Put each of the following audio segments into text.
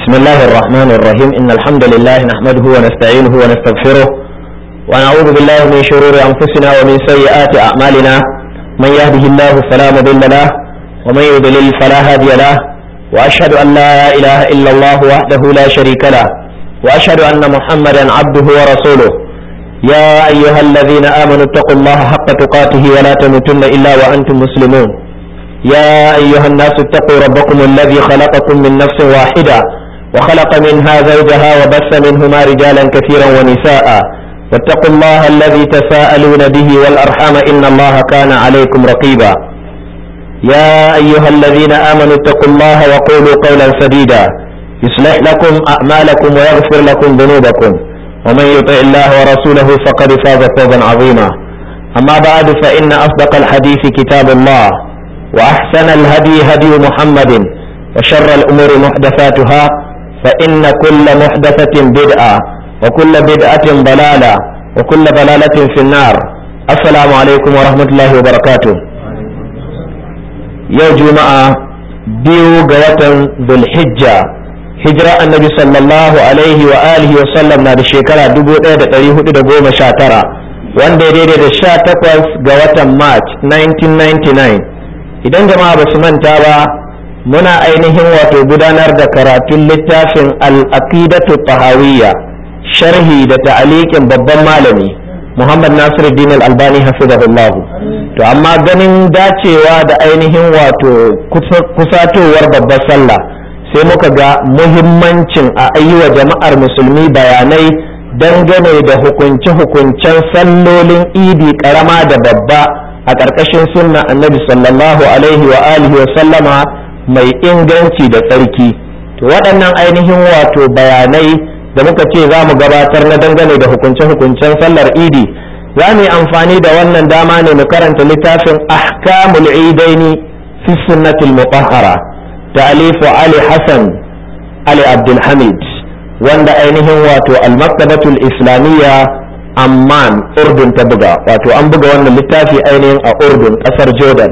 بسم الله الرحمن الرحيم إن الحمد لله نحمده ونستعينه ونستغفره ونعوذ بالله من شرور أنفسنا ومن سيئات أعمالنا من يهده الله فلا مضل له ومن يضلل فلا هادي له وأشهد أن لا إله إلا الله وحده لا شريك له وأشهد أن محمدا عبده ورسوله يا أيها الذين آمنوا اتقوا الله حق تقاته ولا تموتن إلا وأنتم مسلمون يا أيها الناس اتقوا ربكم الذي خلقكم من نفس واحدة وخلق منها زوجها وبث منهما رجالا كثيرا ونساء واتقوا الله الذي تساءلون به والأرحام إن الله كان عليكم رقيبا يا أيها الذين آمنوا اتقوا الله وقولوا قولا سديدا يصلح لكم أعمالكم ويغفر لكم ذنوبكم ومن يطع الله ورسوله فقد فاز فوزا عظيما أما بعد فإن أصدق الحديث كتاب الله وأحسن الهدي هدي محمد وشر الأمور محدثاتها فإن كل محدثة بدعة وكل بدعة ضلالة وكل ضلالة في النار السلام عليكم ورحمة الله وبركاته يا جماعة بيو قوة ذو الحجة hijira annabi sallallahu alaihi wa alihi wa sallam na da shekara 1419 wanda ya daidai da 18 ga watan march 1999 idan jama'a ba su manta ba muna ainihin wato gudanar da karatun littafin al-aqidatu tahawiyya sharhi da ta'alikin babban malami muhammad nasiruddin al-albani hafizahullah to amma ganin dacewa da ainihin wato kusatowar babbar sallah sai muka ga muhimmancin a wa jama'ar musulmi bayanai dangane da hukunce-hukuncen sallolin idi karama da babba a ƙarƙashin sunna annabi sallallahu alaihi wa alihi wa sallama mai inganci da tsarki to waɗannan ainihin wato bayanai da muka ce za mu gabatar na dangane da hukunce-hukuncen sallar idi za mu yi amfani da wannan dama ne mu karanta littafin ahkamul idaini fi sunnatil mutahhara تأليف علي حسن علي عبد الحميد wanda ainihin wato almaktabatul islamiyya amman urdun ta buga wato an buga wannan littafi ainihin a urdun kasar jordan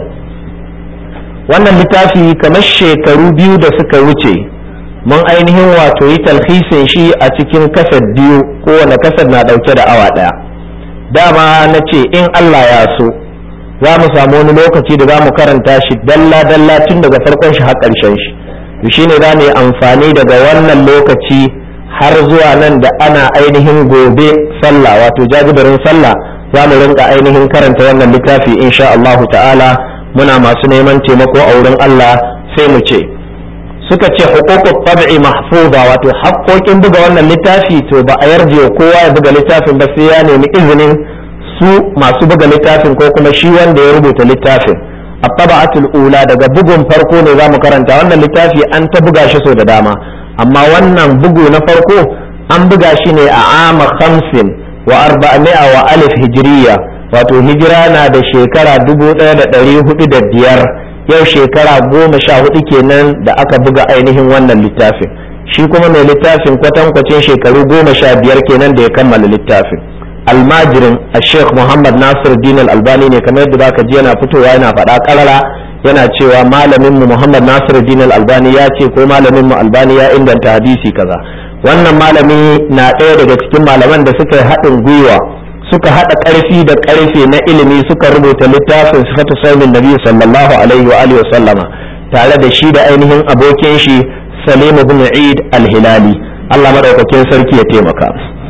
wannan littafi kamar shekaru biyu da suka wuce mun ainihin wato yi talhisin shi a cikin kasar biyu kowane kasar na dauke da awa daya dama na ce in allah ya so za mu samu wani lokaci da za mu karanta shi dalla-dalla tun daga farkon shi har ƙarshen shi to shine za mu yi amfani daga wannan lokaci har zuwa nan da ana ainihin gobe sallah wato jajibirin sallah za mu rinka ainihin karanta wannan littafi insha Allah ta'ala muna masu neman taimako a wurin Allah sai mu ce suka ce hukukut tab'i mahfuza wato haƙƙoƙin buga wannan littafi to ba a yarje kowa ya buga littafin ba sai ya nemi izinin su masu buga littafin ko kuma shi wanda ya rubuta littafin a taba'atul ula daga bugun farko ne za mu karanta wannan littafi an ta buga shi sau da dama amma wannan bugu na farko an buga shi ne a ama hamsin wa arba'a wa alif hijiriya wato hijira na da shekara dubu ɗaya da ɗari hudu da biyar yau shekara goma sha hudu kenan da aka buga ainihin wannan littafin shi kuma mai littafin kwatankwacin shekaru goma sha biyar kenan da ya kammala littafin almajirin a sheikh muhammad nasir din albani ne kamar yadda baka ji yana fitowa yana faɗa karara yana cewa malamin mu muhammad nasir din albani ya ce ko malamin mu albani ya inganta hadisi kaza wannan malami na ɗaya daga cikin malaman da suka yi haɗin gwiwa suka haɗa ƙarfi da ƙarfe na ilimi suka rubuta littafin sifatu saumin nabi sallallahu alaihi wa alihi sallama tare da shi da ainihin abokin shi salim ibn eid al-hilali Allah madaukakin sarki ya taimaka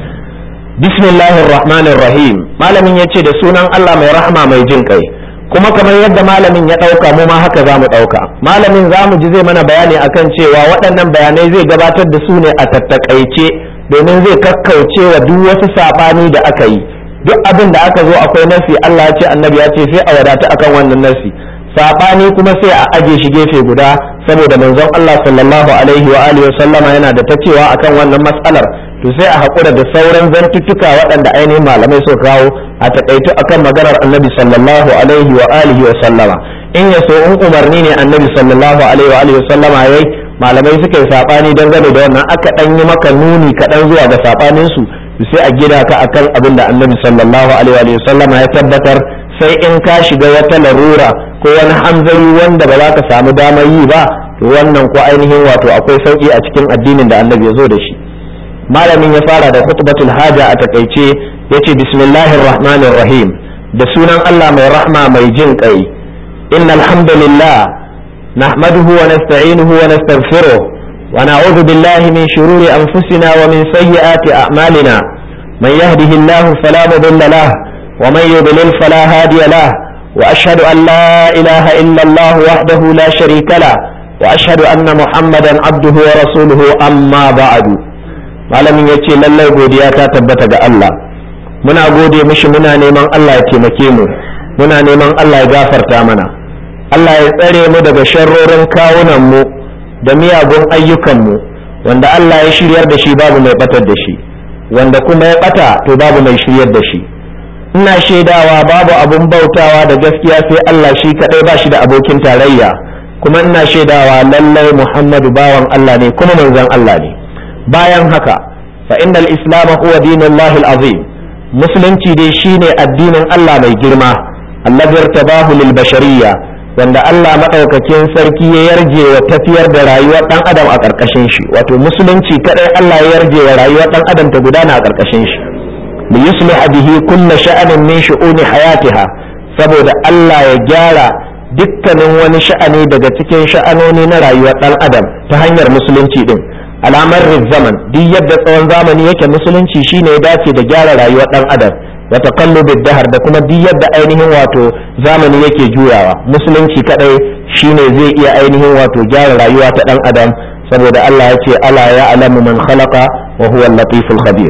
bismillahir rahmanir rahim malamin ya ce da sunan Allah mai rahama mai jin kai kuma kamar yadda malamin ya ɗauka mu ma haka za mu ɗauka malamin za mu ji zai mana bayani akan cewa waɗannan bayanai zai gabatar da su ne a tattakaice domin zai kakkauce wa duk wasu saɓani da aka yi duk abin da aka zo akwai nasi Allah ya ce annabi ya ce sai a wadata akan wannan nasi saɓani kuma sai a aje shi gefe guda saboda manzon Allah sallallahu alaihi wa alihi wa sallama yana da ta cewa akan wannan matsalar to sai a haƙura da sauran zantuttuka waɗanda ainihin malamai suka kawo a taƙaitu akan maganar annabi sallallahu alaihi wa alihi wa sallama in ya so in umarni ne annabi sallallahu alaihi wa alihi wa sallama yayi malamai suka yi saɓani dangane da wannan aka ɗan yi maka nuni kaɗan zuwa ga saɓanin su sai a gida ka akan abin da annabi sallallahu alaihi wa sallama ya tabbatar sai in ka shiga wata larura ko wani hanzari wanda ba za ka samu damar yi ba to wannan ko ainihin wato akwai sauki a cikin addinin da annabi ya zo da shi malamin ya fara da khutbatul haja a takaice yace bismillahir rahmanir rahim da sunan Allah mai rahma mai jin kai innal hamdalillah nahmaduhu wa nasta'inuhu wa nastaghfiruh wa na'udhu billahi min shururi anfusina wa min sayyiati a'malina man yahdihillahu fala mudilla lahu wa man yudlil fala hadiya lahu وأشهد أن لا إله إلا الله وحده لا شريك له وأشهد أن محمدا عبده ورسوله أما بعد malamin ya ce lallai godiya ta tabbata ga Allah muna gode mishi muna neman Allah ya taimake mu muna neman Allah ya gafarta mana Allah ya tsare mu daga sharrorin kawunan mu da miyagun ayyukan mu wanda Allah ya shiryar da shi babu mai batar da shi wanda kuma ya bata to babu mai shiryar da shi ina shaidawa babu abun bautawa da gaskiya sai Allah shi kadai ba shi da abokin tarayya kuma ina shaidawa lallai Muhammadu bawan Allah ne kuma manzon Allah ne bayan haka fa innal islam huwa dinullahi azim musulunci dai shine addinin Allah mai girma allazi irtabahu lil bashariyya wanda Allah madaukakin sarki ya yarje wa tafiyar da rayuwar dan adam a karkashin shi wato musulunci kadai Allah ya yarje wa rayuwar dan adam ta gudana a karkashin shi li yusliha bihi kullu sha'anin min shu'uni hayatiha saboda Allah ya gyara dukkanin wani sha'ani daga cikin sha'anoni na rayuwar dan adam ta hanyar musulunci din alamar zaman duk yadda tsawon zamani yake musulunci shine ya dace da gyara rayuwar dan adam wa taqallubid dahar da kuma duk yadda ainihin wato zamani yake juyawa musulunci kadai shine zai iya ainihin wato gyara rayuwa ta dan adam saboda Allah ya ce ala ya alamu man khalaqa wa huwa al-latiful khabir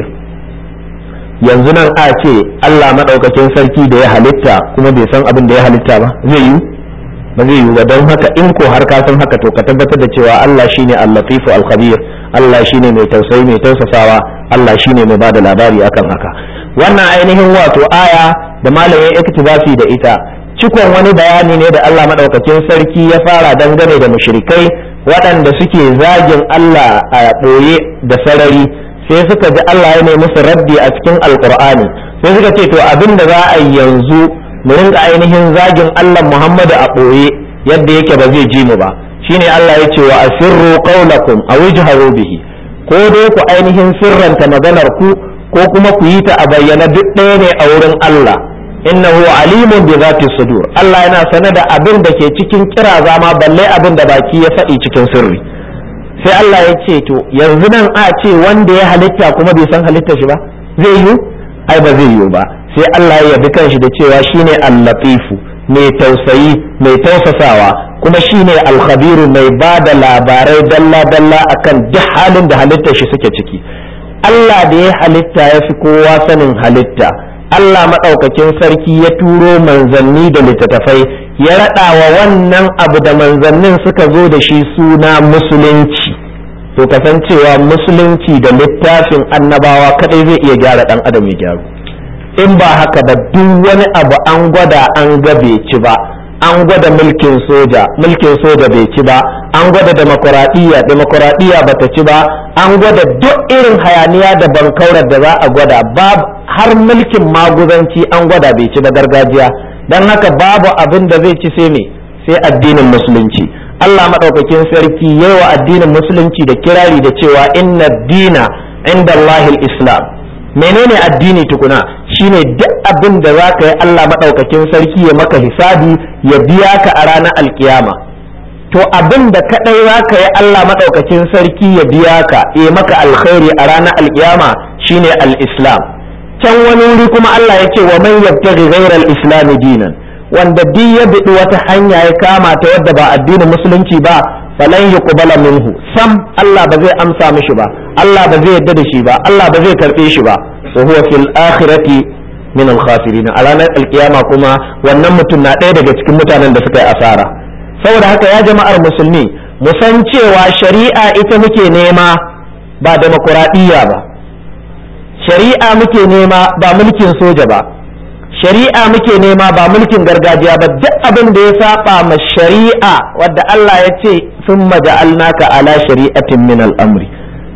yanzu nan a ce Allah madaukakin sarki da ya halitta kuma bai san abin da ya halitta ba zai yi ba zai yi ba don haka in ko har ka san haka to ka tabbatar da cewa Allah shine al-latifu al-khabir Allah shine mai tausayi mai tausasawa Allah shine mai bada labari akan haka wannan ainihin wato aya da malamin iktibasi da ita cikon wani bayani ne da Allah madaukakin sarki ya fara dangane da mushrikai waɗanda suke zagin Allah a ɓoye da sarari sai suka ji Allah ya nemi musu raddi a cikin alkur'ani sai suka ce to abin da za a yi yanzu mu rinka ainihin zagin Allah Muhammadu a ɓoye yadda yake ba zai ji mu ba shine Allah ya ce wa asirru qawlakum aw ijharu bihi ko dai ku ainihin sirranta maganar ku ko kuma ku yi ta a bayyana duk ɗaya ne a wurin Allah innahu alimun bi zati sudur Allah yana sane da abin da ke cikin kira zama balle abin da baki ya faɗi cikin sirri sai Allah ya ce to yanzu nan a ce wanda ya halitta kuma bai san halitta shi ba zai yi ai ba zai yi ba sai Allah ya yabi kanshi da cewa shine al-latifu mai tausayi mai tausasawa kuma shine al-khabiru mai ba da labarai dalla dalla akan duk halin da halittar shi suke ciki Allah da ya halitta ya fi kowa sanin halitta Allah maɗaukakin sarki ya turo manzanni da littattafai ya raɗa wa wannan abu da manzannin suka zo da shi suna musulunci to kasancewa musulunci da littafin annabawa kadai zai iya gyara ɗan adam ya gyaru in ba haka ba duk wani abu an gwada an ga bai ci ba an gwada mulkin soja mulkin soja bai ci ba an gwada demokuraɗiyya demokuraɗiyya bata ci ba an gwada duk irin hayaniya da bankaurar da za a gwada babu har mulkin maguzanci an gwada bai ci ba gargajiya don haka babu abin da zai ci sai me sai addinin musulunci Allah maɗaukakin sarki yayi wa addinin musulunci da kirari da cewa inna dina inda Allahil islam menene addini tukuna shine duk abin da za ka yi Allah maɗaukakin sarki ya maka hisabi ya biya ka a ranar alkiyama to abin da kaɗai za ka yi Allah maɗaukakin sarki ya biya ka ya maka alkhairi a ranar alkiyama shine al-islam can wani wuri kuma Allah ya ce wa man yabtaghi ghayra al-islam dinan wanda duk ya biɗi wata hanya ya kama ta wadda ba addinin musulunci ba falan yuqbala minhu sam Allah ba zai amsa mishi ba Allah ba zai yadda da shi ba Allah ba zai karbe shi ba wa huwa fil akhirati min al khasirin a ranar alkiyama kuma wannan mutum na ɗaya daga cikin mutanen da suka yi asara saboda haka ya jama'ar musulmi mu san cewa shari'a ita muke nema ba demokuraɗiyya ba shari'a muke nema ba mulkin soja ba shari'a muke nema ba mulkin gargajiya ba duk abin da ya saba ma shari'a wadda Allah ya ce sun maja'alnaka ala shari'atin min al'amri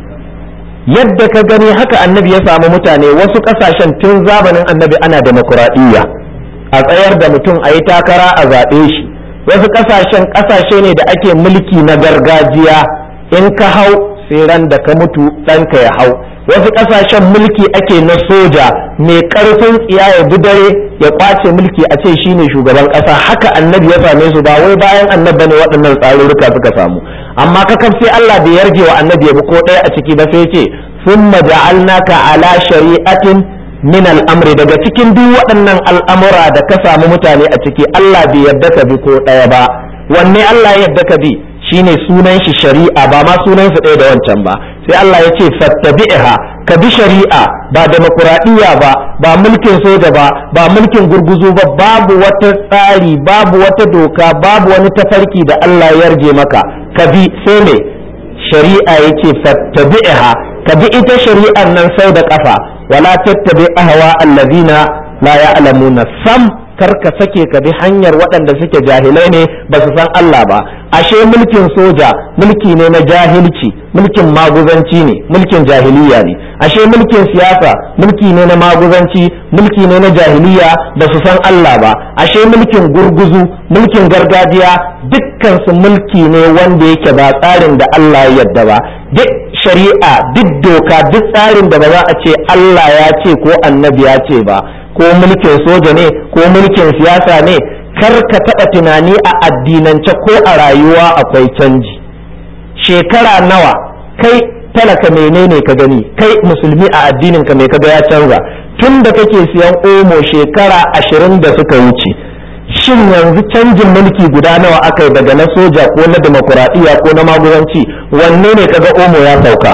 yadda ka gani haka annabi ya samu mutane wasu kasashen tun zamanin annabi ana demokuraɗiyya a tsayar da mutum a yi takara a zaɓe shi wasu ƙasashen ƙasashe ne da ake mulki na gargajiya in ka hau sai ran da ka mutu ɗanka ya hau wasu ƙasashen mulki ake na soja mai ƙarfin tsiya ya bi dare ya kwace mulki a ce shine shugaban ƙasa haka annabi ya same su ba wai bayan annabi ne waɗannan tsarurruka suka samu amma kakaf sai Allah bai yarje wa annabi ya bi ko ɗaya a ciki ba sai ce thumma ja'alnaka ala shari'atin min al'amri daga cikin duk waɗannan al'amura da ka samu mutane a ciki Allah bai yarda ka bi ko ɗaya ba wanne Allah ya yarda ka bi shine sunan shi shari'a ba ma sunan su ɗaya da wancan ba sai Allah ya ce fattabi'ha ka bi shari'a ba demokuraɗiyya ba ba mulkin soja ba ba mulkin gurguzu ba babu wata tsari babu wata doka babu wani tafarki da Allah ya yarje maka ka bi sai me shari'a yake fattabi'ha ka bi ita shari'ar nan sau da kafa wala tattabi ahwa allazina la ya'lamuna sam kar ka sake ka bi hanyar waɗanda suke jahilai ne ba su san Allah ba ashe mulkin soja mulki ne na jahilci mulkin maguzanci ne mulkin jahiliya ne ashe mulkin siyasa mulki ne na maguzanci mulki ne na jahiliya ba su san Allah ba ashe mulkin gurguzu mulkin gargajiya dukkan su mulki ne wanda yake ba tsarin da Allah ya yarda ba duk shari'a duk doka duk tsarin da ba za a ce Allah ya ce ko annabi ya ce ba ko mulkin soja ne ko mulkin siyasa ne kar ka taɓa tunani a addinance ko a rayuwa akwai canji shekara nawa kai talaka menene ka gani kai musulmi a addinin ka mai kaga ya canza tun da kake siyan omo shekara ashirin da suka wuce shin yanzu canjin mulki guda nawa aka yi daga na soja ko na demokuraɗiyya ko na magudanci wanne ne kaga omo ya sauka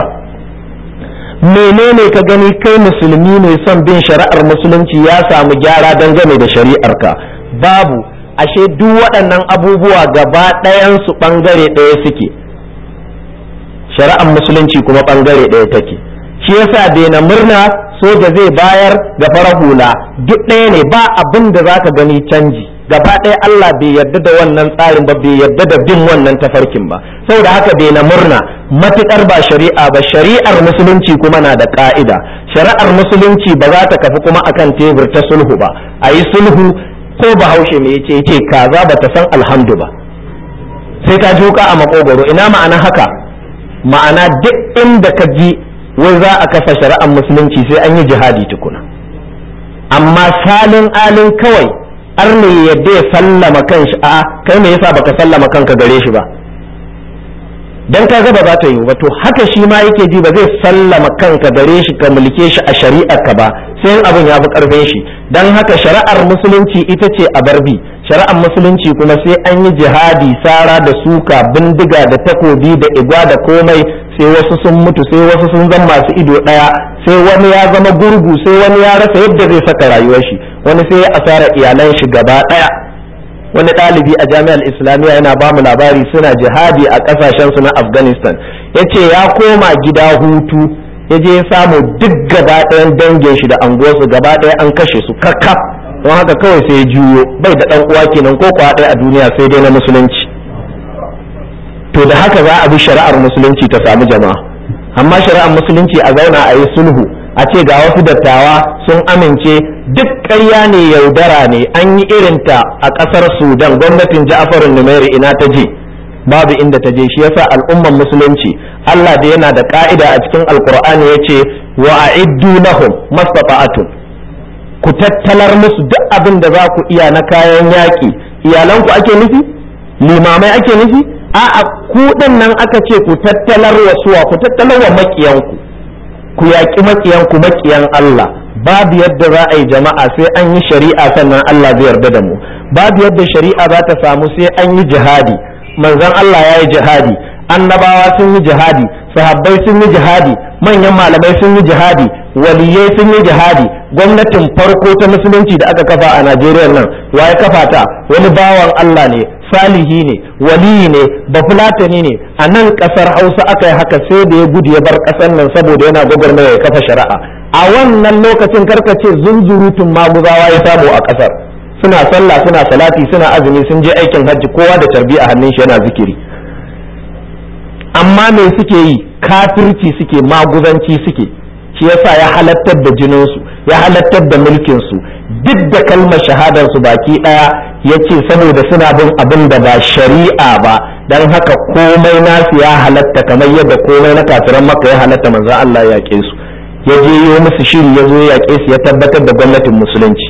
menene ka gani kai musulmi ne son bin shari'ar musulunci ya samu gyara dangane da shari'arka babu ashe duk waɗannan abubuwa gaba ɗayansu ɓangare ɗaya suke shari'ar musulunci kuma ɓangare ɗaya take shi yasa daina murna soja zai bayar ga fara hula duk ɗaya ne ba abin da za ka gani canji gaba ɗaya Allah bai yarda da wannan tsarin ba bai yarda da bin wannan tafarkin ba saboda haka bai na murna matukar ba shari'a ba shari'ar musulunci kuma na da ka'ida shari'ar musulunci ba za ta kafi kuma akan tebur ta sulhu ba a yi sulhu ko bahaushe me yace yace kaza ba ta san alhamdu ba sai ka juka a makogoro ina ma'ana haka ma'ana duk inda ka ji wai za a kafa shari'ar musulunci sai an yi jihadi tukuna amma salin alin kawai har ne yadda ya sallama kanshi a kai me yasa baka sallama kanka gare shi ba dan ka ga ba za ta yi ba to haka shi ma yake ji ba zai sallama kanka gare shi ka mulke shi a shari'ar ka ba sai in abin ya fi karfin shi dan haka shari'ar musulunci ita ce a barbi shari'ar musulunci kuma sai an yi jihadi sara da suka bindiga da takobi da igwa da komai sai wasu sun mutu sai wasu sun zama masu ido daya sai wani ya zama gurgu sai wani ya rasa yadda zai saka rayuwar shi wani sai ya asara iyalan shi gaba daya wani ɗalibi a jami'ar islamiyya yana ba mu labari suna jihadi a ƙasashen su na afghanistan ya ce ya koma gida hutu ya je ya samu duk gaba ɗayan dangin shi da anguwarsu gaba ɗaya an kashe su kakkaf don haka kawai sai ya juyo bai da ɗan uwa kenan ko kwa ɗaya a duniya sai dai na musulunci to da haka za a bi shari'ar musulunci ta samu jama'a amma shari'ar musulunci a zauna a yi sulhu a ce ga wasu dattawa sun amince duk ƙarya ne yaudara ne an yi irinta a ƙasar sudan gwamnatin ja'afarin numeri ina ta je babu inda ta je shi yasa al'umman musulunci allah da yana da ka'ida a cikin alkur'ani ya ce wa a'iddu lahum mastata'atun ku tattalar musu duk abin da za ku iya na kayan yaƙi iyalanku ake nufi limamai ake nufi a'a ku nan aka ce ku tattalar wa suwa ku tattalar wa maƙiyanku ku yaƙi maƙiyanku maƙiyan Allah babu yadda za a yi jama'a sai an yi shari'a sannan Allah zai yarda da mu babu yadda shari'a za ta samu sai an yi jihadi manzon Allah ya yi jihadi annabawa sun yi jihadi sahabbai sun yi jihadi manyan malamai sun yi jihadi waliyai sun yi jihadi gwamnatin farko ta musulunci da aka kafa a Najeriya nan waye kafa ta wani bawan Allah ne salihi ne waliyi ne bafulatani ne a nan kasar hausa aka yi haka sai da ya gudu ya bar kasar nan saboda yana gwagwarmaya ya kafa shari'a a wannan lokacin karkace zunzurutun maguzawa ya samu a kasar suna sallah suna salati suna azumi sun je aikin hajji kowa da tarbi a hannun shi yana zikiri amma me suke yi kafirci suke maguzanci suke shi yasa ya halattar da jininsu ya halattar da mulkinsu duk da kalmar shahadarsu baki ɗaya ya ce saboda suna bin abin da ba shari'a ba don haka komai nasu ya halatta kamar yadda komai na kafiran maka ya halatta manzo Allah ya yaƙe su ya je yi musu shiri ya zo ya yaƙe su ya tabbatar da gwamnatin musulunci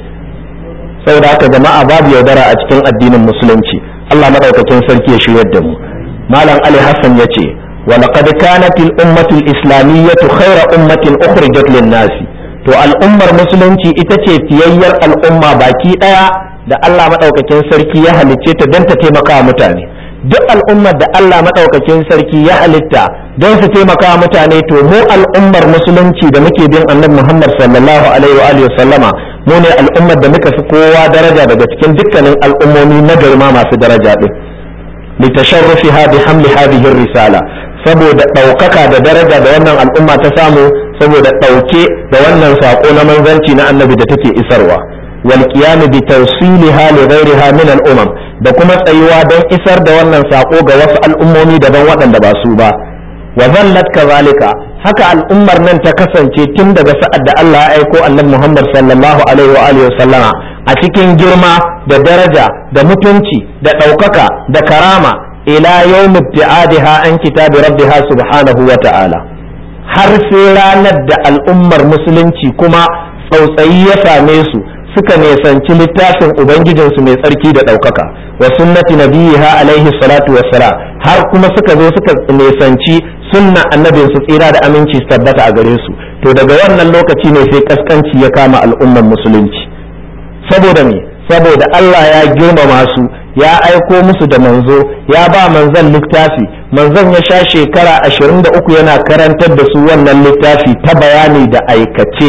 saboda haka jama'a babu yaudara a cikin addinin musulunci Allah madaukakin sarki ya shiryar da mu malam Ali Hassan ya ce ولقد كانت الأمة الإسلامية خير أمة أخرجت للناس to al'ummar musulunci ita ce fiyayyar al'umma baki ɗaya da Allah maɗaukakin sarki ya halicce ta don ta taimaka mutane duk al'ummar da Allah maɗaukakin sarki ya halitta don su taimaka mutane to mu al'ummar musulunci da muke bin annabi Muhammad sallallahu alaihi wa sallama mu ne al'ummar da muka fi kowa daraja daga cikin dukkanin al'ummomi na garma masu daraja din litasharrufiha bi hamli hadhihi risala saboda ɗaukaka da daraja da wannan al'umma ta samu saboda ɗauke da wannan saƙo na manzanci na annabi da take isarwa wal qiyam bi tawsiliha li ghayriha min al umam da kuma tsayuwa don isar da wannan saƙo ga wasu al'ummomi daban waɗanda ba su ba wa zallat kazalika haka al'ummar nan ta kasance tun daga sa'ad da Allah ya aiko annabi Muhammad sallallahu alaihi wa alihi sallama a cikin girma da daraja da mutunci da ɗaukaka da karama ila yawm ibtiadiha an kitabi rabbiha subhanahu wa ta'ala har sai ranar da al'ummar musulunci kuma tsautsayi ya same su suka nesanci littafin ubangijinsu mai tsarki da ɗaukaka wa sunnati nabiyiha alaihi salatu wassalam har kuma suka zo suka nesanci sunna annabin su tsira da aminci su tabbata a gare su to daga wannan lokaci ne sai kaskanci ya kama al'ummar musulunci saboda me saboda Allah ya girmama su ya aiko musu da manzo ya ba manzon littafi manzon ya sha shekara 23 yana karantar da su wannan littafi ta bayani da aikace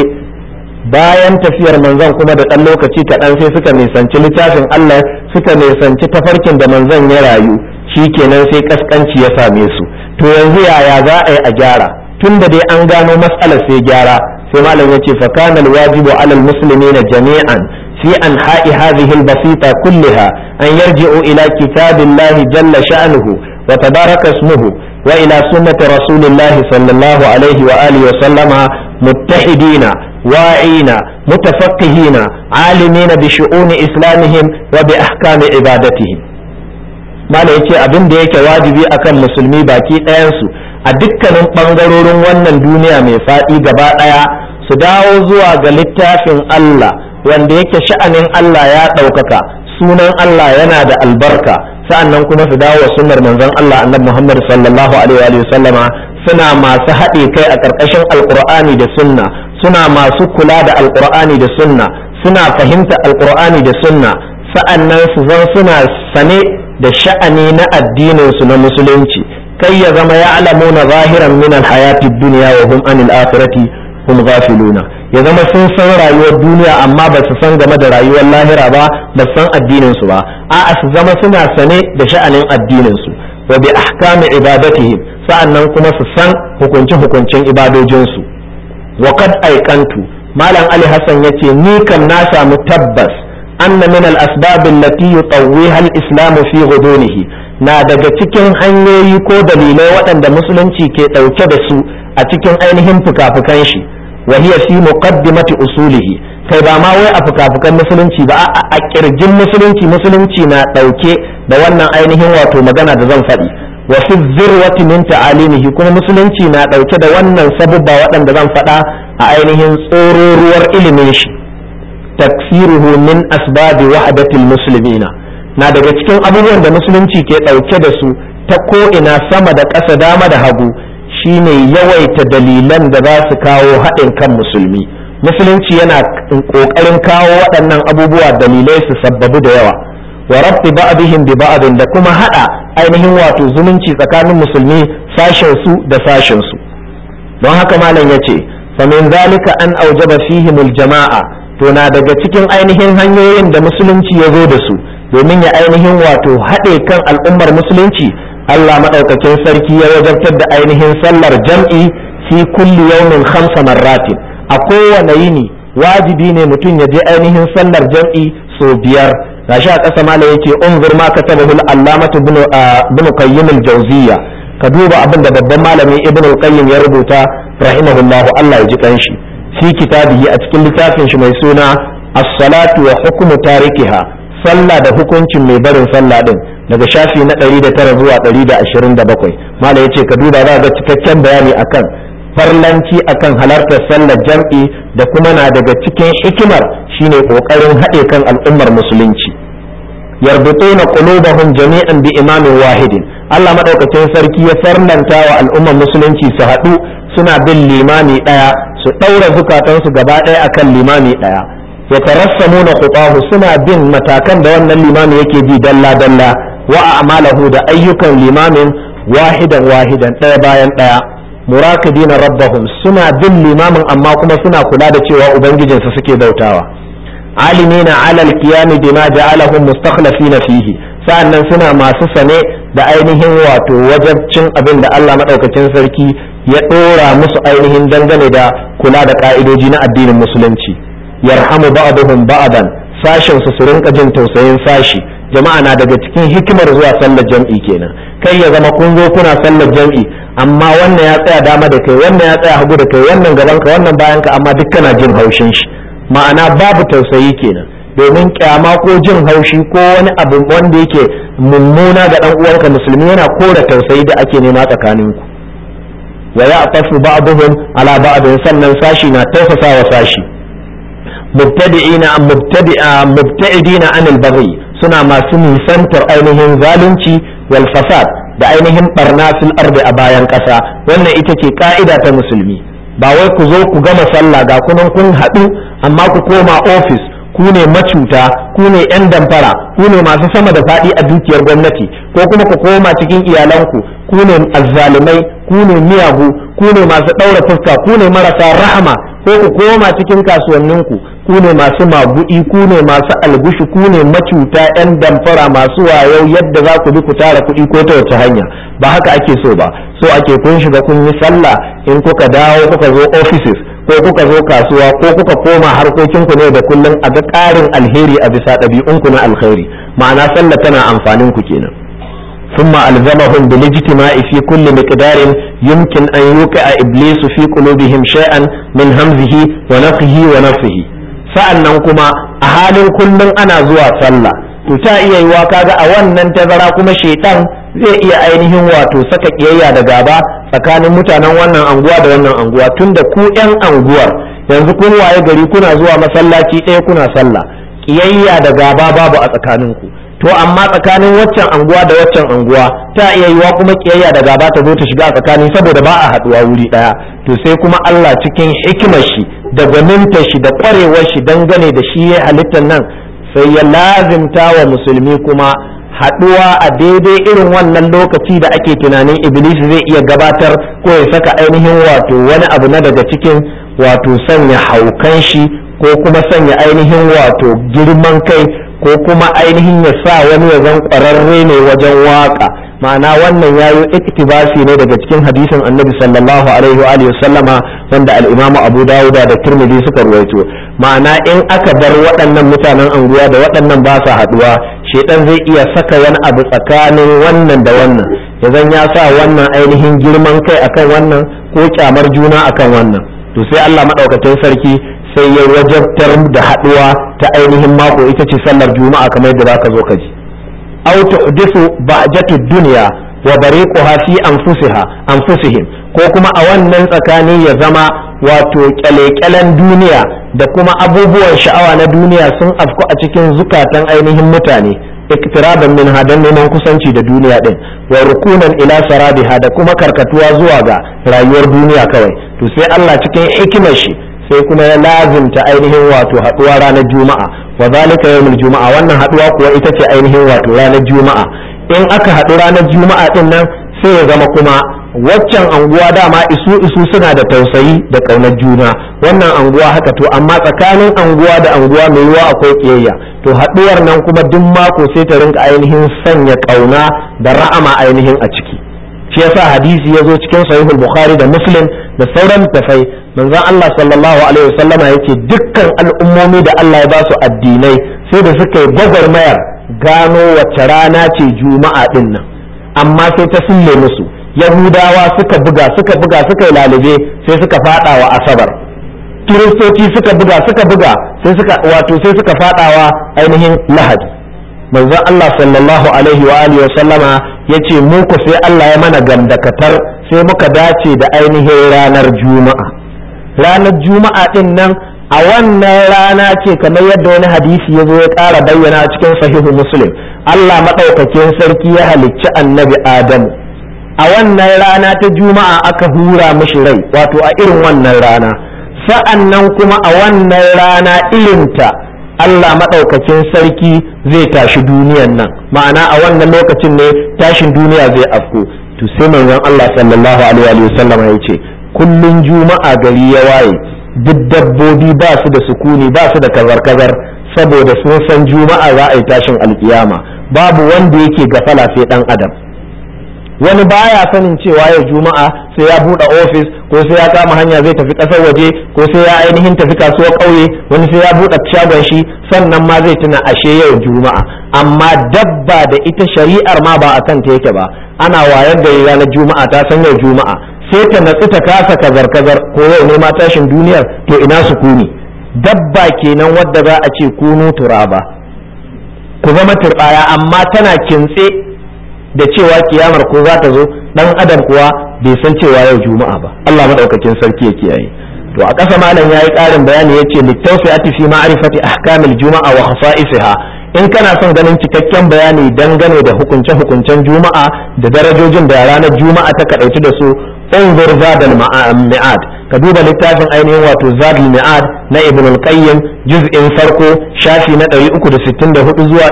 bayan tafiyar manzon kuma da ɗan lokaci kaɗan sai suka nisanci littafin Allah suka nisanci tafarkin da manzon ya rayu shi kenan sai kaskanci ya same su to yanzu yaya za a yi a gyara tun da dai an gano matsalar sai gyara sai malam ya ce fa kana alwajibu alal muslimina jami'an في أنحاء هذه البسيطة كلها أن يرجعوا إلى كتاب الله جل شأنه وتبارك اسمه وإلى سنة رسول الله صلى الله عليه وآله وسلم متحدين واعين متفقهين عالمين بشؤون إسلامهم وبأحكام عبادتهم ما yake abin da yake wajibi akan musulmi baki ɗayansu a dukkanin ɓangarorin wannan duniya mai faɗi gaba ɗaya su dawo zuwa ga littafin Allah wanda yake sha'anin Allah ya ɗaukaka sunan Allah yana da albarka sa'annan kuma su dawo wa sunnar manzon Allah annabi Muhammad sallallahu alaihi wa sallama suna masu haɗe kai a ƙarƙashin alƙur'ani da sunna suna masu kula da alƙur'ani da sunna suna fahimta alƙur'ani da sunna sa'annan su zan suna sane da sha'ani na addinin su na musulunci kai ya zama ya'lamuna zahiran min alhayati dunya wa hum anil akhirati hum ghafiluna ya zama sun san rayuwar duniya amma ba su san game da rayuwar lahira ba ba su san addinin su ba a'a su zama suna sane da sha'anin addinin su wa bi ahkami ibadatihim sa'annan kuma su san hukunce hukuncen ibadojin su wa qad aikantu malam ali hasan yace ni kam na samu tabbas anna min al asbab allati yutawwiha al islam fi ghudunihi na daga cikin hanyoyi ko dalilai waɗanda musulunci ke ɗauke da su a cikin ainihin fuka-fukan shi وهي في مقدمة أصوله kai ba ma wai a fuka-fukan musulunci ba a kirjin musulunci musulunci na ɗauke da wannan ainihin wato magana da zan faɗi wa fi zirwati min ta'alimihi kuma musulunci na ɗauke da wannan sabubba waɗanda zan faɗa a ainihin tsororuwar ilimin shi taksiruhu min asbabi wahdatil muslimina na daga cikin abubuwan da musulunci ke ɗauke da su ta ko ina sama da ƙasa dama da hagu shine yawaita dalilan da za su kawo haɗin kan musulmi musulunci yana ƙoƙarin kawo waɗannan abubuwa dalilai su sabbabu da yawa wa rabbi ba'dihim bi ba'din da kuma haɗa ainihin wato zumunci tsakanin musulmi sashen su da sashen su don haka malam yace fa min zalika an aujaba fihimul jama'a to na daga cikin ainihin hanyoyin da musulunci ya zo da su domin ya ainihin wato haɗe kan al'ummar musulunci Allah maɗaukakin sarki ya wajabtar da ainihin sallar jam'i fi kulli yawmin khamsa marratin a kowane yini wajibi ne mutum ya je ainihin sallar jam'i so biyar gashi a ƙasa mala yake unzur ma katabahu al-allamatu ibn qayyim al-jawziyya ka duba abin da babban malami ibn al-qayyim ya rubuta rahimahullahu Allah ya ji kanshi fi kitabihi a cikin littafin shi mai suna as-salatu wa hukmu tarikiha sallah da hukuncin mai barin sallah din daga shafi na 109 zuwa 127 mala yace ka duba za ga cikakken bayani akan farlanci akan halartar sallar jam'i da kuma na daga cikin hikimar shine kokarin haɗe kan al'ummar musulunci yarbutuna qulubahum jami'an bi imamin wahidin Allah madaukakin sarki ya farlanta wa al'ummar musulunci su haɗu suna bin limami ɗaya su ɗaura zukatansu gaba ɗaya akan limami ɗaya ya tarassamuna khutahu suna bin matakan da wannan limami yake bi dalla dalla wa a'malahu da ayyukan limamin wahidan wahidan ɗaya bayan ɗaya murakidina rabbahum suna bin limamin amma kuma suna kula da cewa ubangijinsu suke bautawa alimina alal qiyami bima ja'alahum mustakhlifina fihi sa'annan suna masu sane da ainihin wato wajabcin abin da Allah madaukakin sarki ya dora musu ainihin dangane da kula da ka'idoji na addinin musulunci yarhamu ba'dhum ba'dan sashin su su rinka jin tausayin sashi jama'a na daga cikin hikimar zuwa sallar jam'i kenan kai ya zama kun zo kuna sallar jam'i amma wannan ya tsaya dama da kai wannan ya tsaya hagu da kai wannan gaban ka wannan bayan ka amma duk kana jin haushin shi ma'ana babu tausayi kenan domin kyama ko jin haushi ko wani abu wanda yake mummuna ga dan uwanka musulmi yana kora tausayi da ake nema tsakanin ku wa ya'tafu ba'dhum ala ba'd sannan sashi na tausasa wa sashi mubtadi'ina mubtadi'a mubta'idina anil baghi suna masu nisantar ainihin zalunci wal fasad da ainihin barna fil ardi a bayan ƙasa wannan ita ce ka'ida ta musulmi ba wai ku zo ku gama sallah ga kunan kun haɗu amma ku koma ofis ku ne macuta ku ne 'yan damfara ku ne masu sama da faɗi a dukiyar gwamnati ko kuma ku koma cikin iyalanku ku ne azzalumai ku ne miyagu ku ne masu ɗaura fuska ku ne marasa rahama ko ku koma cikin kasuwanninku ku ne masu maguɗi ku ne masu algushi ku ne macuta 'yan damfara masu wayo yadda za ku bi ku tara kuɗi ko ta wace hanya ba haka ake so ba so ake kun shiga kun yi sallah in kuka dawo kuka zo offices ko kuka zo kasuwa ko kuka koma harkokinku ne da kullum a ga ƙarin alheri a bisa ɗabi'unku na alkhairi ma'ana sallah tana amfanin ku kenan ثم ألزمهم بالاجتماع في كل مقدار يمكن أن يوقع إبليس في قلوبهم شيئا من همزه ونفخه ونفخه sa'annan kuma a halin kullum ana zuwa sallah to ta iya yiwa kaga a wannan tazara kuma shaitan zai iya ainihin wato saka kiyayya da gaba tsakanin mutanen wannan anguwa da wannan anguwa tunda ku yan anguwar yanzu kun waye gari kuna zuwa masallaci ɗaya kuna sallah kiyayya da gaba babu a tsakaninku to amma tsakanin waccan anguwa da waccan anguwa ta iya yiwa kuma kiyayya da gaba ta zo ta shiga a tsakani saboda ba a haduwa wuri daya to sai kuma Allah cikin hikimar shi da gwaninta shi da kwarewar shi dangane da shi ya halittar nan sai ya lazimta wa musulmi kuma haduwa a daidai irin wannan lokaci da ake tunanin iblis zai iya gabatar ko ya saka ainihin wato wani abu na daga cikin wato sanya haukan shi ko kuma sanya ainihin wato girman kai ko kuma ainihin ya sa wani ya zan ƙwararre ne wajen waka ma'ana wannan yayo iktibasi ne daga cikin hadisin annabi sallallahu alaihi wa alihi sallama wanda al-imam abu dawuda da tirmidhi suka ruwaito ma'ana in aka bar waɗannan mutanen anguwa da waɗannan ba sa haɗuwa shedan zai iya saka wani abu tsakanin wannan da wannan ya zan ya sa wannan ainihin girman kai akan wannan ko kyamar juna akan wannan to sai Allah madaukakin sarki sai ya wajabtar da haɗuwa ta ainihin mako ita ce sallar juma'a kamar yadda zaka zo ka ji aw tuhdithu ba'jatu dunya wa bariquha fi anfusiha anfusihim ko kuma a wannan tsakani ya zama wato kyale-kyalen duniya da kuma abubuwan sha'awa na duniya sun afku a cikin zukatan ainihin mutane iktiraban min hadan neman kusanci da duniya din wa rukunan ila sarabiha da kuma karkatuwa zuwa ga rayuwar duniya kawai to sai Allah cikin hikimar shi sai kuma ya lazimta ainihin wato haduwa ranar juma'a wa zalika yawmul juma'a wannan haduwa kuwa ita ce ainihin wato ranar juma'a in aka haɗu ranar juma'a din nan sai ya zama kuma waccan anguwa dama isu isu suna da tausayi da ƙaunar juna wannan anguwa haka to amma tsakanin anguwa da anguwa mai yiwuwa akwai ƙiyayya to haɗuwar nan kuma duk mako sai ta rinka ainihin sanya ƙauna da ra'ama ainihin a ciki shi yasa hadisi ya zo cikin sahihul bukhari da muslim da sauran tafai manzon Allah sallallahu alaihi wasallama yake dukkan al'ummomi da Allah ya ba su addinai sai da suka yi gwagwarmayar gano wace rana ce juma'a din nan amma sai ta sulle musu yahudawa suka buga suka buga suka yi lalube sai suka fada wa asabar kiristoci suka buga suka buga sai suka wato sai suka fadawa ainihin lahadi manzon Allah sallallahu alaihi wa alihi wa sallama yace mu ku sai Allah ya mana gandakatar sai muka dace da ainihin ranar juma'a ranar juma'a din nan a wannan rana ce kamar yadda wani hadisi ya zo ya ƙara bayyana a cikin sahihu muslim Allah maɗaukakin sarki ya halicci annabi adamu a wannan rana ta juma'a aka hura mishi rai wato a irin wannan rana sa'an nan kuma a wannan rana irinta Allah maɗaukakin sarki zai tashi duniyan nan ma'ana a wannan lokacin ne tashin duniya zai afko to sai manzon Allah sallallahu alaihi wa sallam ya ce kullun juma'a gari ya waye duk dabbobi ba su da sukuni ba su da kazar-kazar saboda sun san juma'a za a yi tashin alkiyama babu wanda yake gafala sai dan adam wani baya sanin cewa yau juma'a sai ya buɗe ofis ko sai ya kama hanya zai tafi ƙasar waje ko sai ya ainihin tafi kasuwar ƙauye wani sai ya buɗe shagon shi sannan ma zai tuna ashe yau juma'a amma dabba da ita shari'ar ma ba a kan ta yake ba ana wayar da ranar juma'a ta san yau juma'a sai ta natsu ta kasa kazar-kazar ko yau ne ma tashin duniyar to ina su kuni dabba kenan wadda za a ce kunu turaba ku zama turbaya amma tana kintse da cewa kiyamar ko za ta zo dan adam kuwa bai san cewa yau juma'a ba Allah madaukakin sarki ya kiyaye to a ƙasa malam yayi ƙarin bayani yace littawfi'ati fi ma'rifati ahkamil juma'a wa khasa'isiha in kana son ganin cikakken bayani dangane da hukunce-hukuncen juma'a da darajojin da ranar juma'a ta kadaitu da su انظر زاد المعاد كدوب littafin ainihin wato زاد المعاد na ibn al-qayyim juz'in farko shafi na 364 zuwa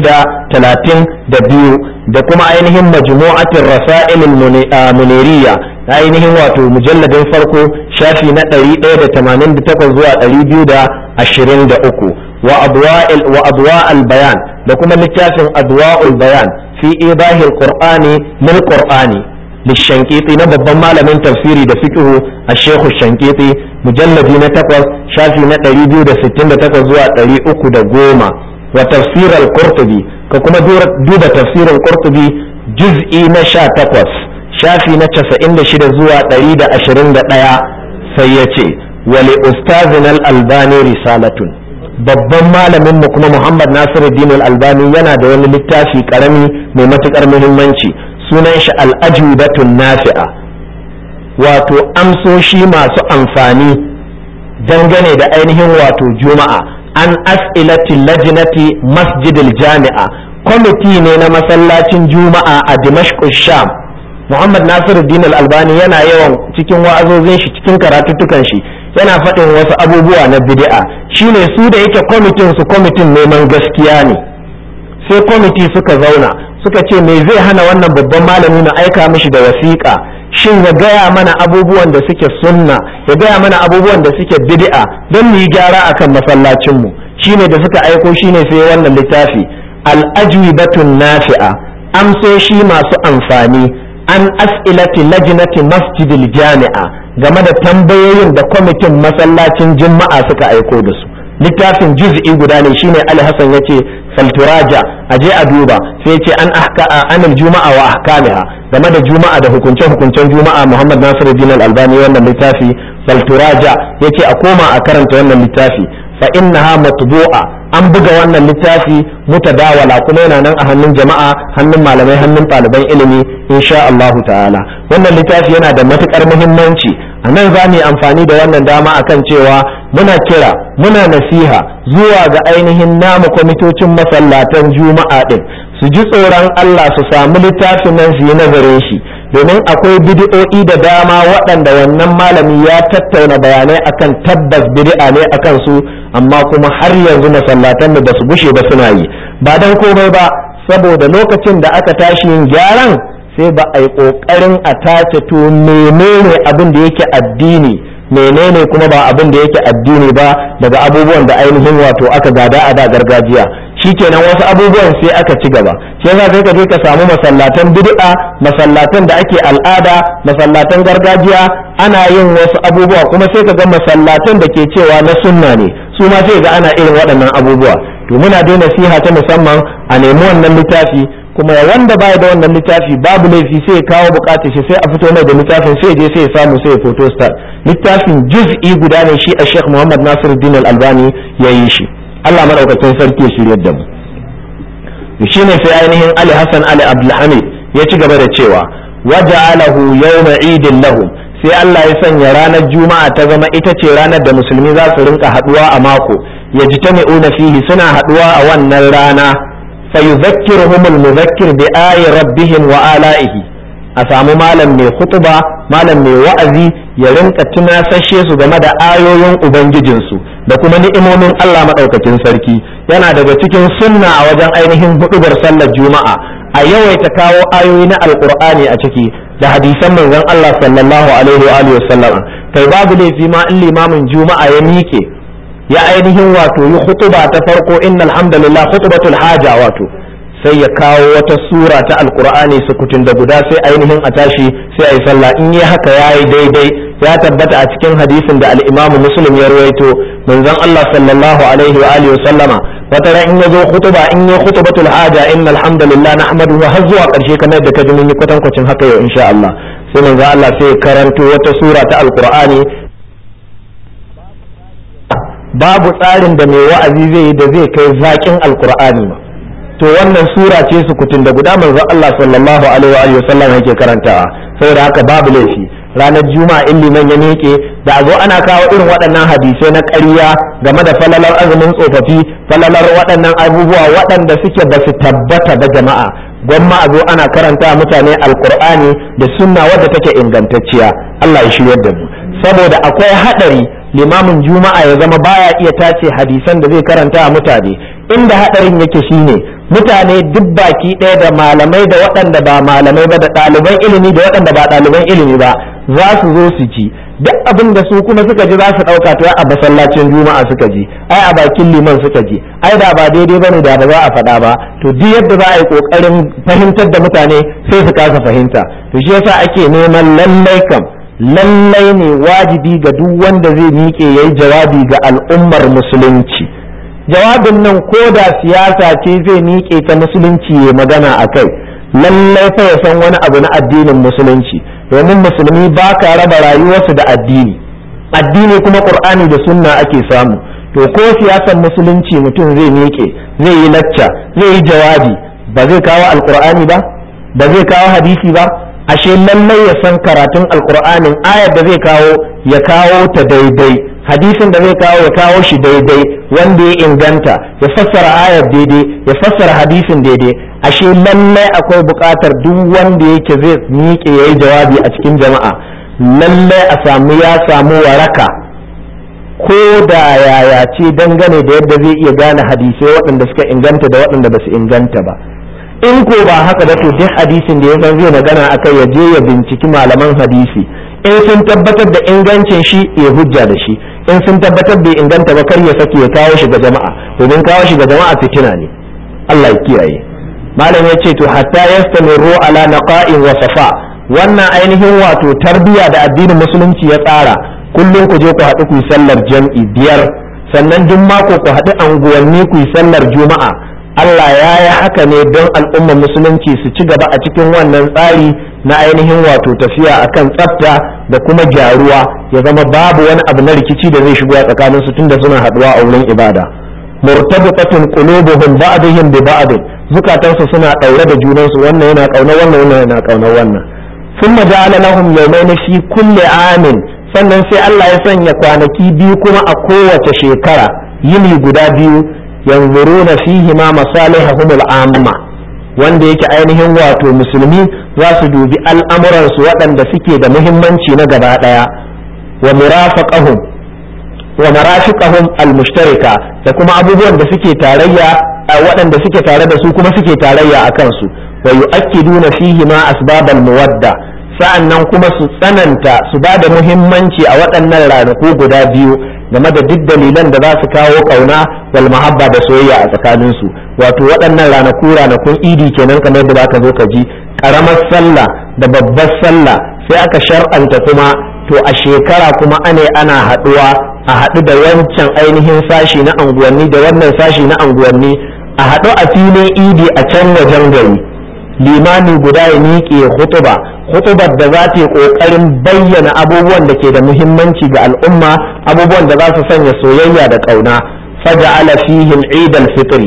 432 da kuma ainihin majmu'atir rasail al-muniriyya ainihin wato mujalladin farko shafi na 188 zuwa 223 wa adwa'il wa adwa'al bayan da kuma littafin adwa'ul bayan fi idahil qur'ani lil qur'ani للشنقيطي نبض malamin tafsiri da fiqhu الشيخ الشنقيطي مجلد na takwas shafi na 268 zuwa 310 wa tafsir al-qurtubi ka kuma duba tafsirin qurtubi juz'i na 18 shafi na 96 zuwa 121 sai ya ce wa li ustazina al-albani risalatun babban malamin mu kuma Muhammad Nasiruddin al-Albani yana da wani littafi karami mai matukar muhimmanci sunan shi al'ajubatun nafi'a wato amsoshi masu amfani dangane da ainihin wato juma'a an as'ilati lajnati masjidil jami'a kwamiti ne na masallacin juma'a a dimashq sham muhammad nasiruddin al-albani yana yawan cikin wa'azozin shi cikin karatuttukan shi yana faɗin wasu abubuwa na bid'a shine su da yake kwamitin su kwamitin neman gaskiya ne sai kwamiti suka zauna suka ce me zai hana wannan babban malami na aika mishi da wasiƙa shin ya gaya mana abubuwan da suke sunna ya gaya mana abubuwan da suke bid'a don mu yi gyara akan masallacinmu shine da suka aiko shine sai wannan littafi al-ajwibatun nafi'a amsoshi masu amfani an as'ilati lajnati masjidil jami'a game da tambayoyin da kwamitin masallacin juma'a suka aiko da su littafin juz'i guda ne shine Ali Hassan yace falturaja aje a duba sai yace an ahka anil juma'a wa ahkamiha game da juma'a da hukunce hukuncen juma'a Muhammad Nasiruddin Al-Albani wannan littafi falturaja yace a koma a karanta wannan littafi fa innaha matbu'a an buga wannan littafi mutadawala kuma yana nan a hannun jama'a hannun malamai hannun ɗaliban ilimi insha Allah ta'ala wannan littafi yana da matukar muhimmanci a nan za mu yi amfani da wannan dama akan cewa muna kira muna nasiha zuwa ga ainihin namu kwamitocin masallatan juma'a din su ji tsoron Allah su samu littafin nan su yi nazarin shi domin akwai bid'o'i da dama waɗanda wannan malami ya tattauna bayanai akan tabbas bid'a ne akan su amma kuma har yanzu masallatan da su gushe ba suna yi ba dan komai ba saboda lokacin da aka tashi yin gyaran sai ba a yi ƙoƙarin a tace to menene abin da yake addini menene kuma ba abin da yake addini ba daga abubuwan da ainihin wato aka gada a da gargajiya shikenan wasu abubuwan sai aka ci gaba shi yasa sai ka je ka samu masallatan bid'a masallatan da ake al'ada masallatan gargajiya ana yin wasu abubuwa kuma sai ka ga masallatan da ke cewa na sunna ne su ma sai ga ana irin waɗannan abubuwa to muna dai nasiha ta musamman a nemi wannan littafi kuma wanda baya da wannan littafi babu laifi sai ya kawo bukatar shi sai a fito mai da littafin sai je sai ya samu sai ya photo star littafin juz'i guda ne shi a Sheikh Muhammad Nasiruddin Al-Albani ya yi shi Allah madaukakin sarki ya shiryar da mu shine sai ainihin Ali Hassan Ali Abdulhamid ya ci gaba da cewa waja'alahu yawma idin lahum sai Allah ya sanya ranar juma'a ta zama ita ce ranar da musulmi za su rinka haduwa a mako yajtami'una fihi suna haduwa a wannan rana fayudhakkiruhumul mudhakkir bi ayi rabbihim wa ala'ihi a samu malam mai khutba malam mai wa'azi ya rinka tunasashe su game da ayoyin ubangijinsu da kuma ni'imomin Allah madaukakin sarki yana daga cikin sunna a wajen ainihin hudubar sallar juma'a a yawaita kawo ayoyi na alqur'ani a ciki da hadisan manzon Allah sallallahu alaihi wa alihi wasallam kai babu laifi ma in limamin juma'a ya mike ya ainihin wato yi hutuba ta farko innal hamdalillah khutbatul haja wato sai ya kawo wata sura ta alqur'ani sukutun da guda sai ainihin a tashi sai ayi sallah in yi haka yayi daidai ya tabbata a cikin hadisin da al-Imam Muslim ya ruwaito manzon Allah sallallahu alaihi wa alihi wasallama wata ran in yazo khutuba in yi khutbatul haja innal hamdalillah nahmaduhu har zuwa karshe kamar da kaji mun yi kwatankwacin haka yau insha Allah sai manzon Allah sai karanto wata sura ta alqur'ani babu tsarin da mai wa'azi zai yi da zai kai zakin alqur'ani ba to wannan sura ce su kutun da guda manzon Allah sallallahu alaihi wa sallam yake karantawa saboda haka babu laifi ranar juma'a in liman ya miƙe da a zo ana kawo irin waɗannan hadisai na ƙarya game da falalar azumin tsofaffi falalar waɗannan abubuwa waɗanda suke ba su tabbata ba jama'a gwamma a zo ana karanta mutane alkur'ani da sunna wadda take ingantacciya Allah ya shiryar da mu saboda akwai haɗari limamin juma'a ya zama baya iya tace hadisan da zai karanta a mutane inda haɗarin yake shine mutane duk baki ɗaya da malamai da waɗanda ba malamai ba da ɗaliban ilimi da waɗanda ba ɗaliban ilimi ba za su zo su ci duk abin da su kuma suka ji za su ɗauka to a masallacin juma'a suka ji ai a bakin liman suka ji ai da ba daidai bane da ba za a faɗa ba to duk yadda za a yi ƙoƙarin fahimtar da mutane sai su kasa fahimta to shi yasa ake neman lallai kam lallai ne wajibi ga duk wanda zai miƙe yayi jawabi ga al'ummar musulunci jawabin nan ko da siyasa ce zai miƙe ta musulunci ya magana a kai lallai fa ya san wani abu na addinin musulunci domin musulmi ba ka raba rayuwarsu da addini addini kuma qur'ani da sunna ake samu to ko siyasar musulunci mutum zai miƙe zai yi lacca zai yi jawabi ba zai kawo alqur'ani ba ba zai kawo hadisi ba ashe lallai ya san karatun alqur'anin ayar da zai kawo ya kawo ta daidai hadisin da zai kawo ya kawo shi daidai wanda ya inganta ya fassara ayar daidai ya fassara hadisin daidai ashe lallai akwai buƙatar duk wanda yake zai miƙe yayi jawabi a cikin jama'a lallai a samu ya samu waraka ko da yaya ce dangane da yadda zai iya gane hadisai waɗanda suka inganta da waɗanda ba su inganta ba in ko ba haka ba to duk hadisin da ya san zai magana akai ya je ya binciki malaman hadisi in sun tabbatar da ingancin shi ya hujja da shi in sun tabbatar bai inganta ba kar ya sake ya kawo shi ga jama'a domin kawo shi ga jama'a fitina ne Allah ya kiyaye malam ya ce to hatta yastamiru ala naqa'in wa safa wannan ainihin wato tarbiya da addinin musulunci ya tsara kullum ku je ku haɗu ku yi sallar jam'i biyar sannan duk mako ku haɗu anguwanni ku yi sallar juma'a Allah ya yi haka ne don al'ummar musulunci su ci gaba a cikin wannan tsari na ainihin wato tafiya akan tsafta da kuma gyaruwa ya zama babu wani abu na rikici da zai shigo a tsakanin su tunda suna haduwa a wurin ibada murtabitatun qulubuhum ba'dihim bi ba'd zukatansu suna daure da junansu wannan yana kauna wannan wannan yana kauna wannan thumma ja'ala lahum yawmayn fi kulli amin sannan sai Allah ya sanya kwanaki biyu kuma a kowace shekara yini guda biyu yanzuruna fihi ma masalihahum al'amma wanda yake ainihin wato musulmi za su dubi al'amuransu waɗanda suke da muhimmanci na gaba ɗaya wa murafaqahum wa marafiqahum al-mushtarika da kuma abubuwan da suke tarayya waɗanda suke tare da su kuma suke tarayya a kansu wa yu'akkiduna fihi ma asbabal muwadda sa'annan kuma su tsananta su ba da muhimmanci a waɗannan ranaku guda biyu game da duk dalilan da za su kawo kauna wal mahabba da soyayya a tsakanin su wato waɗannan ranaku ranakun idi kenan kamar da zaka zo ka ji karamar sallah da babbar sallah sai aka shar'anta kuma to a shekara kuma ane ana haɗuwa a haɗu da wancan ainihin sashi na anguwanni da wannan sashi na anguwanni a haɗu a filin idi a can wajen gari limami guda ya miƙe hutuba hutubar da za ta yi ƙoƙarin bayyana abubuwan da ke da muhimmanci ga al'umma abubuwan da za su sanya soyayya da ƙauna faja'ala fihi al fitri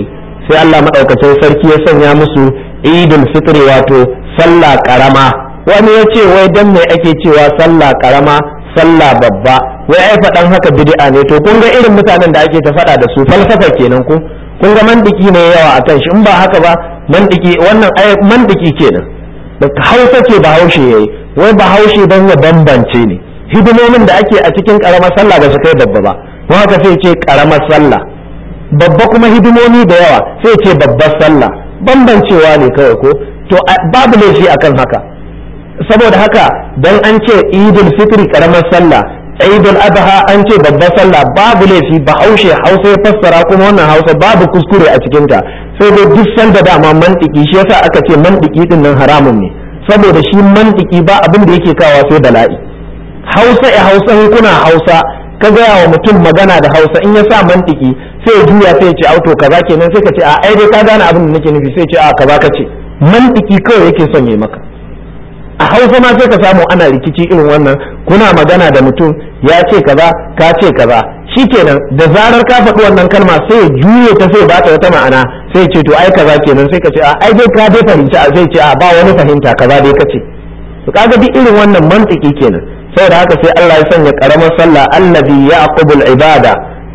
sai Allah madaukakin sarki ya sanya musu idul fitri wato sallah karama wani ya ce wai dan me ake cewa sallah karama sallah babba wai ai faɗan haka bid'a ne to kun ga irin mutanen da ake ta faɗa da su falsafa kenan ku kun ga mandiki ne yawa akan shi in ba haka ba mandiki wannan ai mandiki kenan da hausa ce ba haushe yayi wai ba haushe dan ya bambance ne hidimomin da ake a cikin karamar sallah ba su kai babba ba don haka sai ce karamar sallah babba kuma hidimomi da yawa sai ce babbar sallah bambancewa ne kawai ko to babu laifi akan haka saboda haka dan an ce idul fitri karamar sallah idul adha an ce babbar sallah babu laifi ba haushe hausa ya fassara kuma wannan hausa babu kuskure a cikinta sai dai duk sanda dama mantiki shi yasa aka ce mantiki din nan haramun ne saboda shi mantiki ba abin da yake kawo sai bala'i hausa ya hausa kuna hausa ka gaya wa mutum magana da hausa in ya sa mantiki sai ya juya sai ya ce auto kaza kenan sai ka ce a ai dai ka gane abin da nake nufi sai ya ce a kaza ka ce mantiki kawai yake son ya maka a hausa ma sai ka samu ana rikici irin wannan kuna magana da mutum ya ce kaza ka ce kaza shikenan da zarar ka faɗi wannan kalma sai ya juye ta sai bata wata ma'ana sai ce to ai kaza kenan sai ka ce a ai dai ka dai fahimci a sai ce a ba wani fahimta kaza dai ka ce to kaga duk irin wannan mantiki kenan saboda haka sai Allah ya sanya karamar sallah allazi yaqubul ibada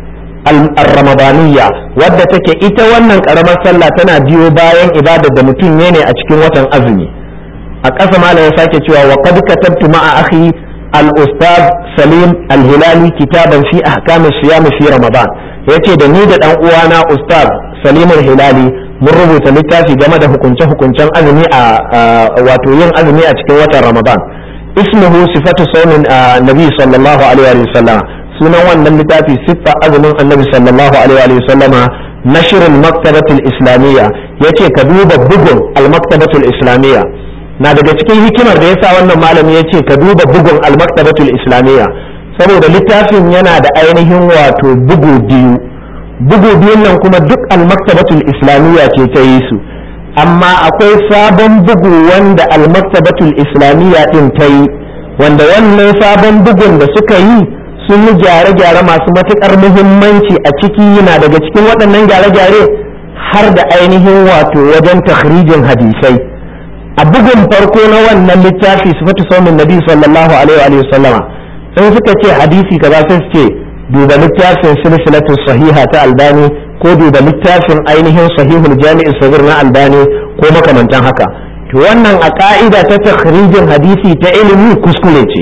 al-ramadaniyya wadda take ita wannan karamar sallah tana biyo bayan ibadar da mutum ne a cikin watan azumi a ƙasa malam ya sake cewa wa qad katabtu ma'a akhi al-ustad salim al-hilali kitaban fi ahkam siyam fi ramadan yace da ni da dan uwana ustad salim al-hilali mun rubuta littafi game da hukunce hukuncen azumi a wato yin azumi a cikin watan ramadan ismuhu sifatu sawmin nabi sallallahu alaihi wa sallam sunan wannan littafi siffa azumin annabi sallallahu alaihi wa sallama nashr al-maktabah al-islamiyya yace ka duba bugun al-maktabah al-islamiyya na daga cikin hikimar da yasa wannan malami ya ce ka duba bugun almaktabatul islamiyya saboda littafin yana da ainihin wato bugu biyu bugu biyun nan kuma duk almaktabatul islamiyya ce ta yi su amma akwai sabon bugu wanda almaktabatul islamiyya din ta yi wanda wannan sabon bugun da suka yi sun yi gyare-gyare masu matuƙar muhimmanci a ciki yana daga cikin waɗannan gyare-gyare har da ainihin wato wajen takhrijin hadisai a bugun farko na wannan littafi sifatu saumin nabi sallallahu alaihi wa sallama in suka ce hadisi kaza sai su ce duba littafin silsilatu sahiha ta albani ko duba littafin ainihin sahihul jami'i sabir na albani ko makamantan haka to wannan a ka'ida ta takhrijin hadisi ta ilimi kuskure ce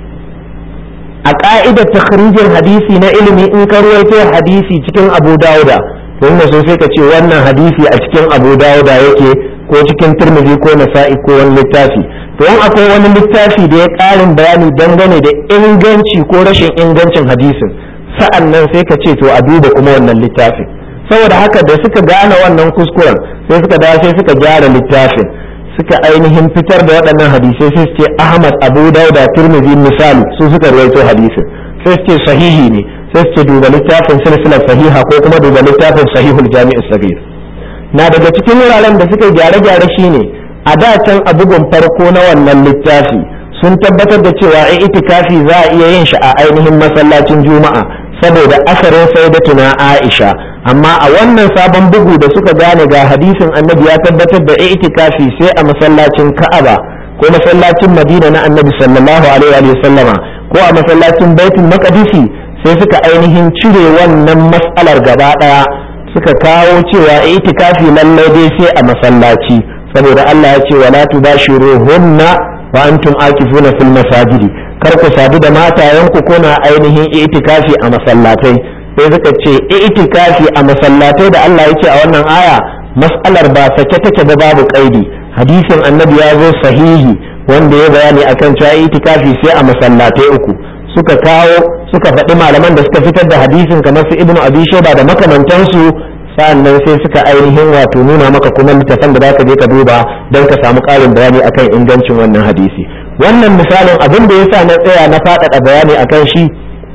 a ka'idar takhrijin hadisi na ilimi in ka ruwaito hadisi cikin abu dauda to inda so sai ka ce wannan hadisi a cikin abu dauda yake ko cikin turmizi ko nasa'i ko wani littafi to in akwai wani littafi da ya ƙarin bayani dangane da inganci ko rashin ingancin hadisin sa'an nan sai ka ce to a duba kuma wannan littafin saboda haka da suka gane wannan kuskuren sai suka dawo sai suka gyara littafin suka ainihin fitar da waɗannan hadisai sai su ce ahmad abu dauda turmizi misali su suka ruwaito hadisin sai su ce sahihi ne sai su ce duba littafin silsilar sahiha ko kuma duba littafin sahihul jami'is sabir na daga cikin wuraren da suka gyare-gyare shine a da can a bugun farko na wannan littafi sun tabbatar da cewa ai itikafi za a iya yin shi a ainihin masallacin juma'a saboda asarin sayyidatuna aisha amma a wannan sabon bugu da suka gane ga hadisin annabi ya tabbatar da itikafi sai a masallacin ka'aba ko masallacin madina na annabi sallallahu alaihi wa sallama ko a masallacin baitul maqdisi sai suka ainihin cire wannan mas'alar gaba daya suka kawo cewa itikafi lallai dai sai a masallaci saboda Allah ya ce wala tubashiruhunna wa antum akifuna fil masajidi kar ku sadu da matayenku kuna ainihin itikafi a masallatai sai suka ce itikafi a masallatai da Allah ya ce a wannan aya mas'alar ba sake take ba babu kaidi hadisin annabi ya zo sahihi wanda ya bayani akan cewa itikafi sai a masallatai uku suka kawo suka faɗi malaman da suka fitar da hadisin kamar su ibnu abi shaiba da makamantansu sa'annan sai suka ainihin wato nuna maka kuma littafan da zaka je ka duba don ka samu ƙarin bayani akan ingancin wannan hadisi wannan misalin abin da yasa na tsaya na faɗaɗa bayani akan shi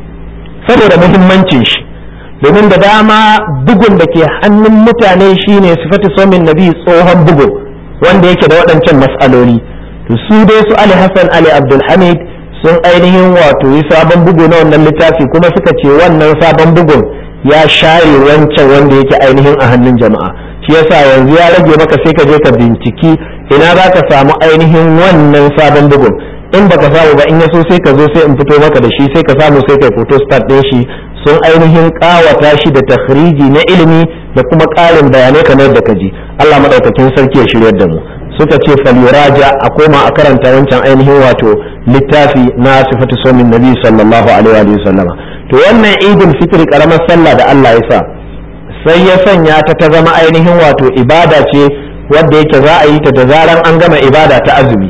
saboda muhimmancin shi domin da dama bugun da ke hannun mutane shine sifatu somin nabi tsohon bugu wanda yake da waɗancan mas'aloli to su dai su ali hassan ali abdulhamid sun ainihin wato yi sabon bugu na wannan littafi kuma suka ce wannan sabon bugun ya share wancan wanda yake ainihin a hannun jama'a shi yasa yanzu ya rage maka sai ka je ka binciki ina za ka samu ainihin wannan sabon bugun in baka samu ba in ya so sai ka zo sai in fito maka da shi sai ka samu sai kai photo start ɗin shi sun ainihin kawata shi da takhriji na ilimi da kuma ƙarin bayanai kamar da ka ji Allah madaukakin sarki ya shiryar da mu suka ce falyuraja a koma a karanta wancan ainihin wato littafi na sifatu somin nabi sallallahu alaihi wa sallama to wannan idul fitri karamar sallah da Allah ya sa sai ya sanya ta ta zama ainihin wato ibada ce wadda yake za a yi ta da zaran an gama ibada ta azumi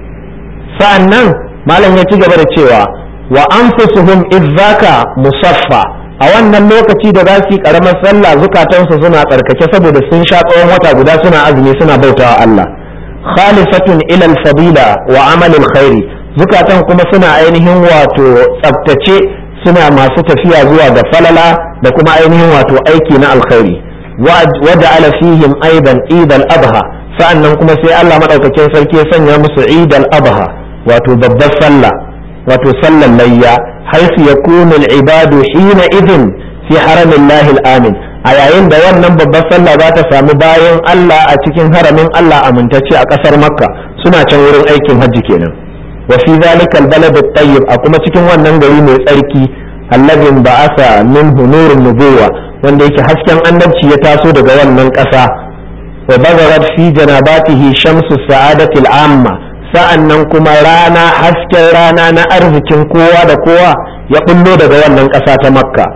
sa'annan malam ya ci gaba da cewa wa anfusuhum izzaka musaffa a wannan lokaci da za su yi karamar sallah zukatansu suna tsarkake saboda sun sha tsawon wata guda suna azumi suna bautawa Allah khalisatun ila al-fadila wa amal al-khairi zukatan kuma suna ainihin wato tsaftace suna masu tafiya zuwa ga falala da kuma ainihin wato aiki na alkhairi waja'ala fihim aidan idal adha sa'annan kuma sai Allah madaukakin sarki ya sanya musu idal adha wato babbar sallah wato sallar layya haisu yakunu al-ibadu hina idin fi haramillahi al-amin a yayin da wannan babbar sallah za ta samu bayan Allah a cikin haramin Allah amintacce a kasar makka suna can wurin aikin hajji kenan wa fi zalika albalad at-tayyib a kuma cikin wannan gari mai tsarki alladhi ba'atha minhu nurun nubuwa wanda yake hasken annabci ya taso daga wannan ƙasa wa bazarat fi janabatihi shamsu sa'adati al-amma sa'annan kuma rana hasken rana na arzikin kowa da kowa ya bullo daga wannan ƙasa ta makka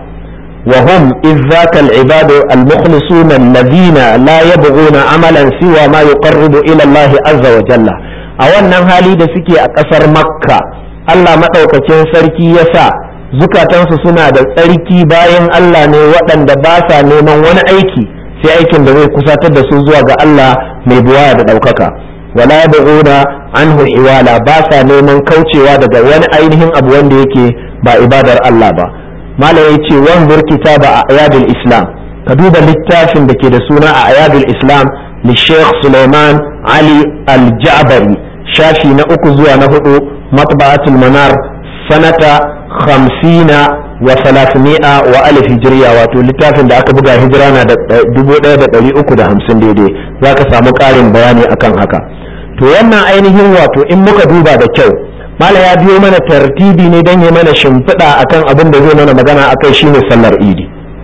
وهم إذ ذاك العباد المخلصون الذين لا يبغون عملا سوى ما يقرب إلى الله عز وجل a wannan hali da suke a ƙasar makka Allah maɗaukakin sarki ya sa zukatansu suna da tsarki bayan Allah ne waɗanda ba sa neman wani aiki sai aikin da zai kusatar da su zuwa ga Allah mai buwaya da ɗaukaka wala yabghuna anhu iwala ba sa neman kaucewa daga wani ainihin abu wanda yake ba ibadar Allah ba malam ya ce wanzur kitaba a ayadul islam ka duba littafin da ke da suna a ayadul islam li sheikh suleiman ali al-ja'bari shafi na uku zuwa na hudu matba'atul manar sanata khamsina wa salasmi'a wa alif hijriya wato littafin da aka buga hijira na da dubu ɗaya da ɗari uku da hamsin daidai za ka samu ƙarin bayani akan haka to wannan ainihin wato in muka duba da kyau mala ya biyo mana tartibi ne don ya mana shimfiɗa akan abin da zai mana magana akai shine sallar idi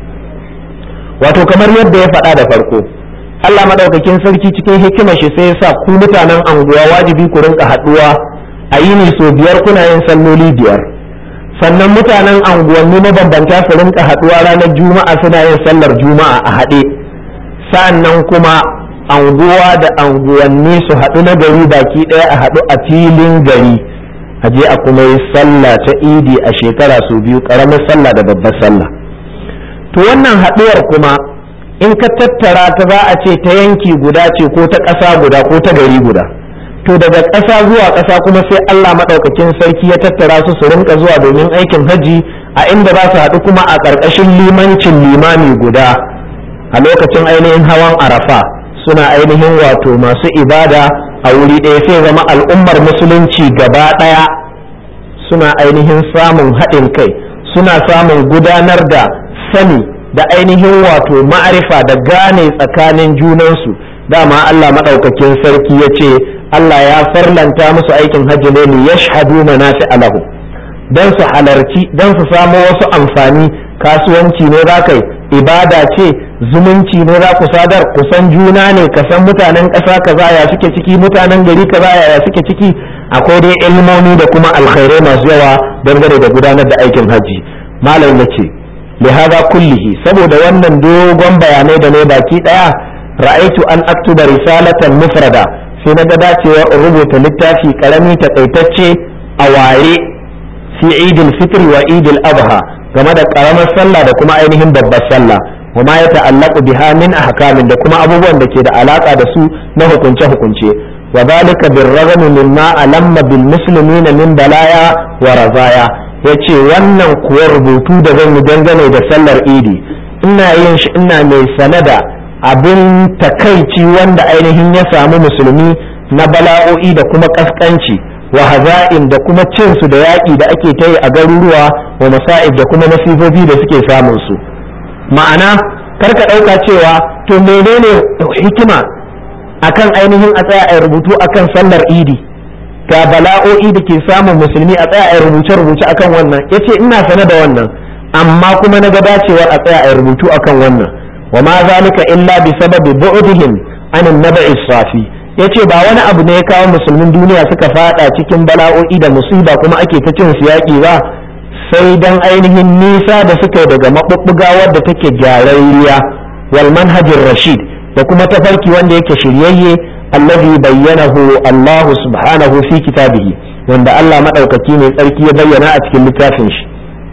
wato kamar yadda ya faɗa da farko Allah madaukakin sarki cikin hikimar shi sai ya sa ku mutanen anguwa wajibi ku rinka haɗuwa a yini so biyar kuna yin salloli biyar sannan mutanen anguwanni mabambanta su rinka haɗuwa ranar juma'a suna yin sallar juma'a a haɗe sannan kuma anguwa da anguwanni su haɗu na gari baki ɗaya a haɗu a filin gari a je a kuma yi sallah ta idi a shekara su biyu ƙaramin sallah da babbar sallah to wannan haɗuwar kuma in ka tattara ta za a ce ta yanki guda ce ko ta ƙasa guda ko ta gari guda to daga ƙasa zuwa ƙasa kuma sai Allah maɗaukakin sarki ya tattara su su rinka zuwa domin aikin haji a inda za su haɗu kuma a ƙarƙashin limancin limami guda a lokacin ainihin hawan arafa suna ainihin wato masu ibada a wuri ɗaya sai zama al'ummar musulunci gaba ɗaya suna ainihin samun haɗin kai suna samun gudanar da sani da ainihin wato ma'arifa da gane tsakanin junansu dama Allah maɗaukakin sarki ya ce Allah ya farlanta musu aikin hajji ne li yashhadu manafi alahu dan su halarci dan su samo wasu amfani kasuwanci ne za kai ibada ce zumunci ne za ku sadar kusan juna ne ka san mutanen ƙasa kaza ya suke ciki mutanen gari kaza ya suke ciki akwai dai ilmomi da kuma alkhairai masu yawa dangane da gudanar da aikin hajji malam ya ce lihada kullihi saboda wannan dogon bayanai da ne baki daya ra'aitu an aktuba risalatan mufrada sai na ga dacewa in rubuta littafi karami takaitacce a ware fi idil fitr wa idil adha game da karamar sallah da kuma ainihin babbar sallah wa ma ya ta'allaqu biha min ahkamin da kuma abubuwan da ke da alaka da su na hukunce hukunce wa zalika birragam mimma alamma bil muslimina min balaya wa razaya yace wannan kuwa rubutu da zan yi dangane da sallar idi ina yin shi ina mai sanada abin takaici wanda ainihin ya samu musulmi na bala'o'i da kuma kaskanci wa haza'in da kuma cinsu da yaƙi da ake ta yi a garuruwa wa masa'ib da kuma nasifofi da suke samun su ma'ana karka ɗauka cewa to menene hikima akan ainihin a tsaya a rubutu akan sallar idi ga bala'o'i da ke samun musulmi a tsaya a rubuce-rubuce akan wannan yace ina sane da wannan amma kuma na ga dacewar a tsaya a rubutu akan wannan wa ma zalika illa bi sababi bu'dihim an nabai safi yace ba wani abu ne ya kawo musulmin duniya suka fada cikin bala'o'i da musiba kuma ake ta cin su yaki ba sai dan ainihin nisa da suka yi daga mabubbuga wadda take gyararriya wal manhajir rashid da kuma tafarki wanda yake shiryayye allazi bayyanahu Allah subhanahu fi kitabihi wanda Allah madaukaki ne tsarki ya bayyana a cikin littafin shi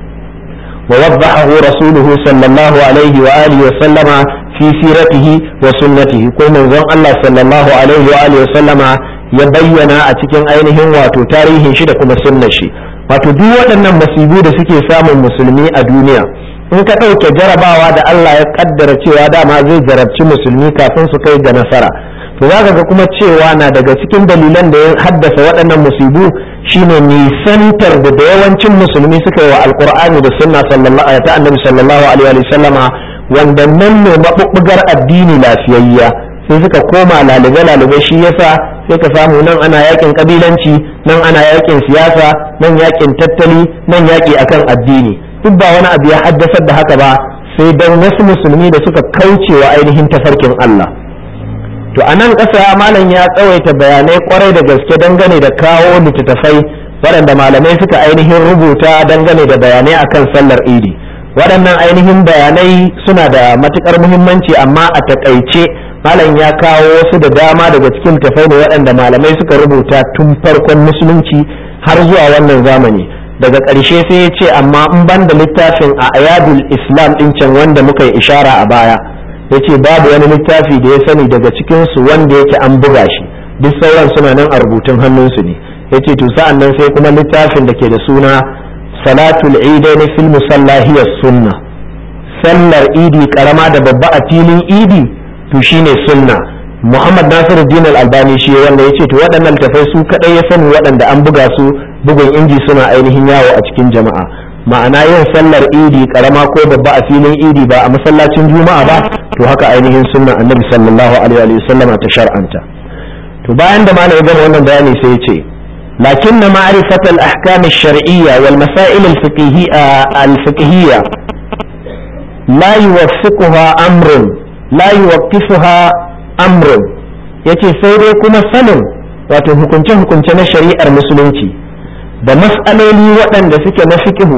wa waddahu rasuluhu sallallahu alaihi wa alihi wa sallama fi siratihi wa sunnatihi ko manzon Allah sallallahu alaihi wa alihi wa sallama ya bayyana a cikin ainihin wato tarihin shi da kuma sunnar shi wato duk waɗannan masibu da suke samun musulmi a duniya in ka ɗauke jarabawa da Allah ya kaddara cewa dama zai jarabci musulmi kafin su kai ga nasara to za ga kuma cewa na daga cikin dalilan da ya haddasa waɗannan musibu shine nisantar da da yawancin musulmi suka yi wa alkur'ani da sunna sallallahu ta annabi sallallahu alaihi wa sallama wanda nan ne mabubbugar addini lafiyayya sai suka koma lalube lalube shi yasa sai ka samu nan ana yakin kabilanci nan ana yakin siyasa nan yakin tattali nan yaki akan addini duk ba wani abu ya haddasar da haka ba sai dan wasu musulmi da suka kauce wa ainihin tafarkin Allah to a nan ƙasa malam ya tsawaita bayanai kwarai da gaske dangane da kawo littattafai waɗanda malamai suka ainihin rubuta dangane da bayanai akan sallar idi waɗannan ainihin bayanai suna da matuƙar muhimmanci amma a taƙaice malam ya kawo wasu da dama daga cikin tafai ne waɗanda malamai suka rubuta tun farkon musulunci har zuwa wannan zamani daga ƙarshe sai ya ce amma in ban da littafin a ayadul islam ɗin can wanda muka yi ishara a baya ya ce babu wani littafi da ya sani daga cikinsu wanda yake an buga shi duk sauran suna nan a rubutun hannunsu ne ya ce to sa'an nan sai kuma littafin da ke da suna salatul idaini fil musallahiyar sunna sallar idi karama da babba a filin idi to shine sunna muhammad nasiruddin al-albani shi wanda ya ce to waɗannan littafai su kaɗai ya sani waɗanda an buga su bugun inji suna ainihin yawo a cikin jama'a ma'ana yin sallar idi karama ko babba a filin idi ba a masallacin juma'a ba to haka ainihin sunnan annabi sallallahu alaihi wa sallam ta shar'anta to bayan da malam ya gama wannan bayani sai ya ce lakin na ma'rifat al-ahkam ash-shar'iyya wal masail al-fiqhiyya al-fiqhiyya la yuwaffiquha amrun la yuwaffiquha amrun yace sai dai kuma sanin wato hukunce hukunce na shari'ar musulunci da mas'aloli waɗanda suke na fiqhu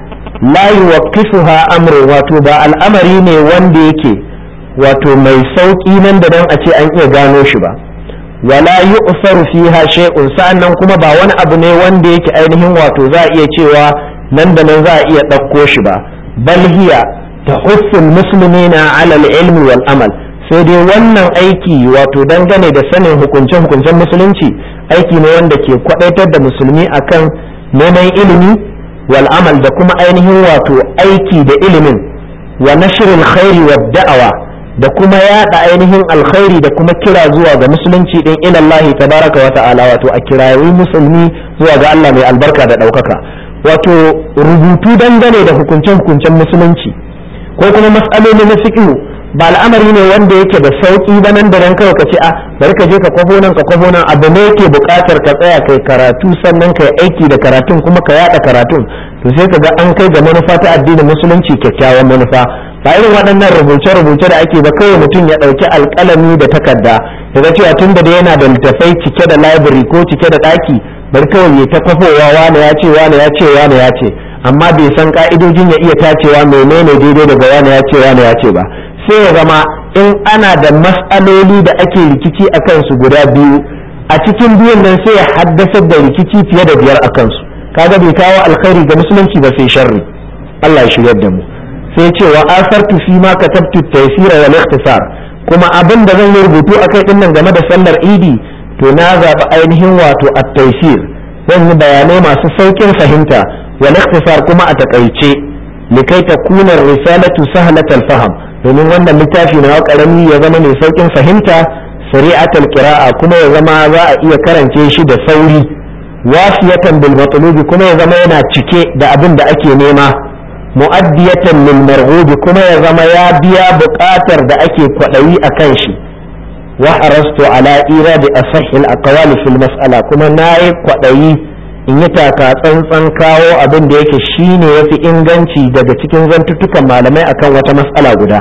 la yuwaqqifuha amru wato ba al'amari ne wanda yake wato mai sauki nan da nan a ce an iya gano shi ba wala yu'saru fiha shay'un sa'annan kuma ba wani abu ne wanda yake ainihin wato za a iya cewa nan da nan za a iya ɗauko shi ba bal hiya tahussu muslimina ala al-ilmi wal amal sai dai wannan aiki wato dangane da sanin hukunce-hukuncen musulunci aiki ne wanda ke kwadaitar da musulmi akan neman ilimi wal amal da kuma ainihin wato aiki da ilimin wa nashrul khairi wa da'awa da kuma yada ainihin alkhairi da kuma kira zuwa ga musulunci din ila Allah tabaraka wa ta'ala wato a kirayi musulmi zuwa ga Allah mai albarka da daukaka wato rubutu dangane da hukunce-hukuncen musulunci ko kuma mas'aloli na fiqh ba al'amari ne wanda yake da sauki ba nan da nan kawai ka ce a bari ka je ka kwafo nan ka kwafo nan abu ne yake buƙatar ka tsaya kai karatu sannan kai aiki da karatun kuma ka yada karatun to sai ka ga an kai ga manufa ta addinin musulunci kyakkyawan manufa ba irin waɗannan rubuce-rubuce da ake ba kawai mutum ya ɗauki alƙalami da takarda ya ga cewa tun da yana da littafai cike da library ko cike da ɗaki bari kawai ya ta kwafowa wane ya ce wane ya ce wane ya ce amma bai san ka'idojin ya iya tacewa menene daidai daga wane ya ce wane ya ce ba sai ya zama in ana da matsaloli da ake rikici a kansu guda biyu a cikin biyun nan sai ya haddasar da rikici fiye da biyar a kansu kaga bai kawo alkhairi ga musulunci ba sai sharri Allah ya shiryar da mu sai ce wa asartu fi ma katabtu taysira wal ikhtisar kuma abin da zan yi rubutu akai din nan game da sallar idi to na zaɓi ainihin wato at-taysir zan yi bayanai masu saukin fahimta wal ikhtisar kuma a takaice likai takuna risalatu sahlatal faham domin wannan littafi na karami ya zama mai saukin fahimta sari'atul qira'a kuma ya zama za a iya karance shi da sauri wasiyatan bil matlubi kuma ya zama yana cike da abin da ake nema mu'addiyatan lil marghubi kuma ya zama ya biya buƙatar da ake kwaɗayi a kan shi wa harastu ala iradi asahhil aqwali fil mas'ala kuma nayi kwaɗayi in yi taka tsantsan kawo abin da yake shine yafi inganci daga cikin zantuttukan malamai akan wata mas'ala guda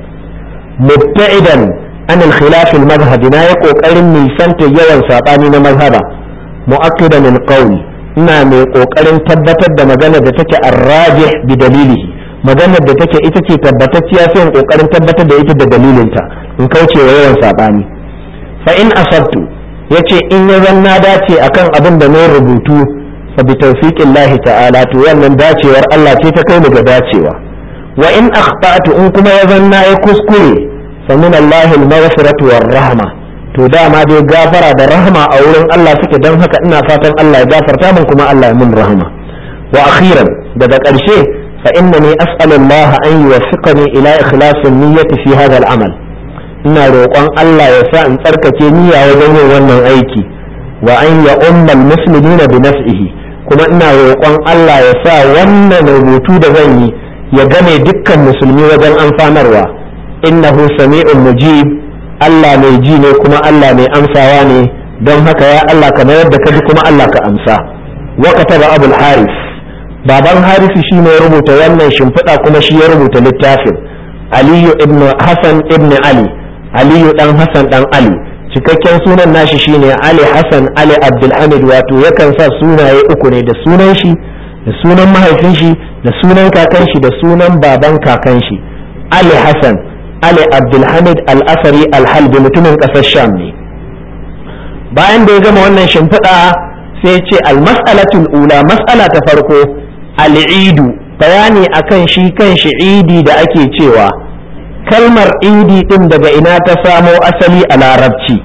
mubta'idan an al-khilaf al-madhhab na yi kokarin nisanta yawan sabani na mazhaba mu'akkidan al-qawl ina mai kokarin tabbatar da magana da take arrajih bi dalilihi maganar da take ita ce tabbatacciya sai in kokarin tabbatar da ita da dalilinta in kauce wa yawan sabani fa in asabtu yace in ya zanna dace akan abin da na rubutu fa bi tawfiqillahi ta'ala to wannan dacewar Allah ce ta kai ni ga dacewa wa in akhtatu in kuma ya zanna ya kuskure fa min Allah al-maghfiratu war rahma to dama dai gafara da rahma a wurin Allah suke don haka ina fatan Allah ya gafarta min kuma Allah ya min rahma wa akhiran daga ƙarshe fa innani as'alu Allah an yuwaffiqani ila ikhlasin niyyati fi hadha al-amal ina roƙon Allah ya sa in tsarkake niyya wajen yin wannan aiki wa an ya ummal muslimina bi nafsihi kuma ina roƙon Allah ya sa wannan rubutu da zan yi ya game dukkan musulmi wajen amfanarwa innahu sami'un mujib Allah mai ji ne kuma Allah mai amsawa ne don haka ya Allah kamar yadda ka ji kuma Allah ka amsa wa kataba abul haris baban harisi shi ne ya rubuta wannan shimfiɗa kuma shi ya rubuta littafin aliyu ibn hasan ibn ali aliyu dan hasan dan ali cikakken sunan nashi shine ali hasan ali abdulhamid wato yakan sa sunaye uku ne da sunan shi da sunan mahaifin shi da sunan kakan shi da sunan baban kakan shi ali hasan ali abdulhamid al-asari al-halbi mutumin kasar sham ne bayan da ya gama wannan shimfiɗa sai ce al-mas'alatul ula mas'ala ta farko al-idu bayani akan shi kan shi idi da ake cewa kalmar idi din daga ina ta samo asali a larabci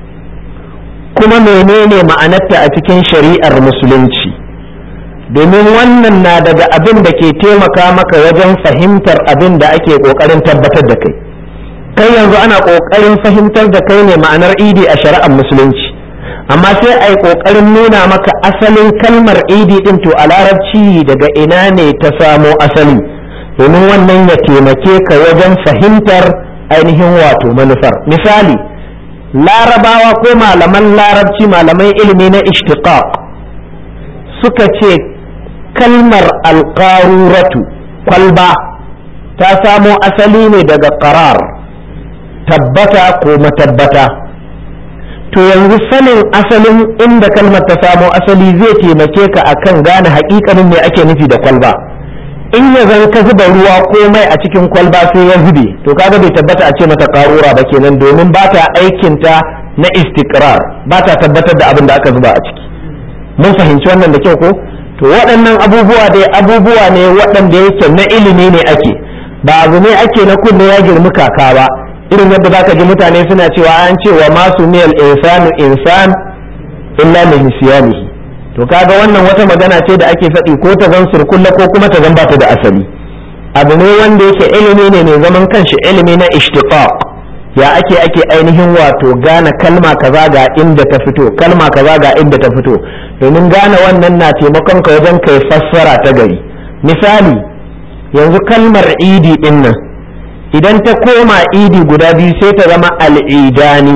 kuma menene ma'anarta a cikin shari'ar musulunci domin wannan na daga abin da ke taimaka maka wajen fahimtar abin da ake ƙoƙarin tabbatar da kai kai yanzu ana ƙoƙarin fahimtar da kai ne ma'anar idi a shari'ar musulunci amma sai a yi ƙoƙarin nuna maka asalin kalmar idi din to a larabci daga ina ne ta samo asali domin wannan ya taimake ka wajen fahimtar ainihin wato manufar misali larabawa ko malaman larabci malaman ilimi na ishtiqaq suka ce kalmar alƙaruratu kwalba ta samo asali ne daga qarar tabbata ko matabbata to yanzu sanin asalin inda kalmar ta samo asali zai taimake ka akan gane haƙiƙanin me ake nufi da kwalba in ya zan ka zuba ruwa komai a cikin kwalba sai ya zube to kaga bai tabbata a ce mata karura ba kenan domin ba ta aikinta na istikrar ba ta tabbatar da abin da aka zuba a ciki mun fahimci wannan da kyau ko to waɗannan abubuwa dai abubuwa ne waɗanda yake na ilimi ne ake ba abu ne ake na kunne ya girmi kaka ba irin yadda zaka ji mutane suna cewa an ce wa masu miyal insanu insan illa min nisyanihi to kaga wannan wata magana ce da ake faɗi ko ta zan surkulla ko kuma ta zan bata da asali abu ne wanda yake ilimi ne mai zaman kanshi ilimi na ishtiqaq ya ake ake ainihin wato gane kalma kaza ga inda ta fito kalma kaza ga inda ta fito domin gane wannan na taimakon ka wajen kai fassara ta gari misali yanzu kalmar idi din nan idan ta koma idi guda biyu sai ta zama al'idani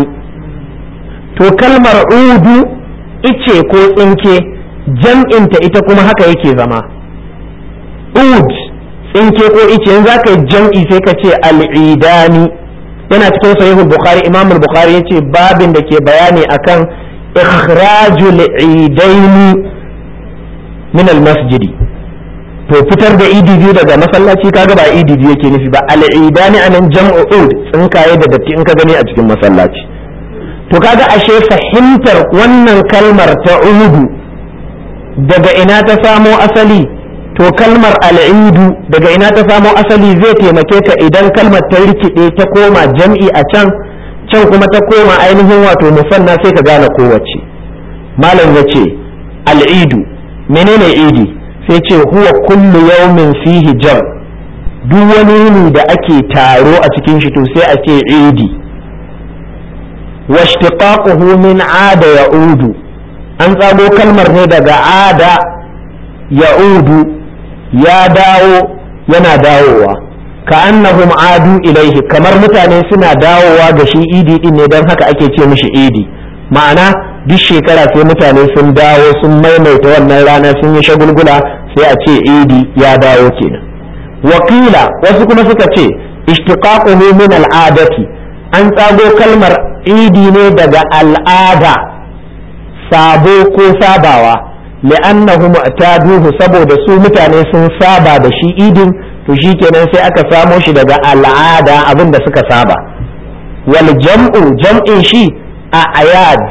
to kalmar udu ice ko tsinke jam'inta ita kuma haka yake zama ud tsinke ko ice yanzu za ka yi jam'i sai ka ce al'idani yana cikin sahihul bukhari imam bukhari ya ce babin da ke bayani akan ikhrajul idaini min masjidi to fitar da idi biyu daga masallaci kaga ba idi biyu yake nufi ba al'idani anan jam'u ud tsinkaye da datti in ka gani a cikin masallaci to kaga ashe fahimtar wannan kalmar ta uhudu daga ina ta samo asali to kalmar al'idu daga ina ta samo asali zai taimake ka idan kalmar ta rikide ta koma jam'i a can can kuma ta koma ainihin wato musanna sai ka gane kowace malam ya ce al'idu menene idi sai ce huwa kullu yawmin fihi jam duk wani yini da ake taro a cikin shi to sai a ce idi واشتقاقه من عاد يعود an tsago kalmar ne daga ada ya'udu ya dawo yana dawowa ka annahum adu ilaihi kamar mutane suna dawowa ga shi idi din ne don haka ake ce mishi idi ma'ana duk shekara sai mutane sun dawo sun maimaita wannan rana sun yi shagulgula sai a ce idi ya dawo kenan wakila wasu kuma suka ce ishtiqaquhu min al'adati an tsago kalmar idi ne daga al'ada sabo ko sabawa li'annahu mu'taduhu saboda su mutane sun saba da shi idin to shikenan sai aka samo shi daga al'ada abin da suka saba wal jam'u jam'in shi a ayad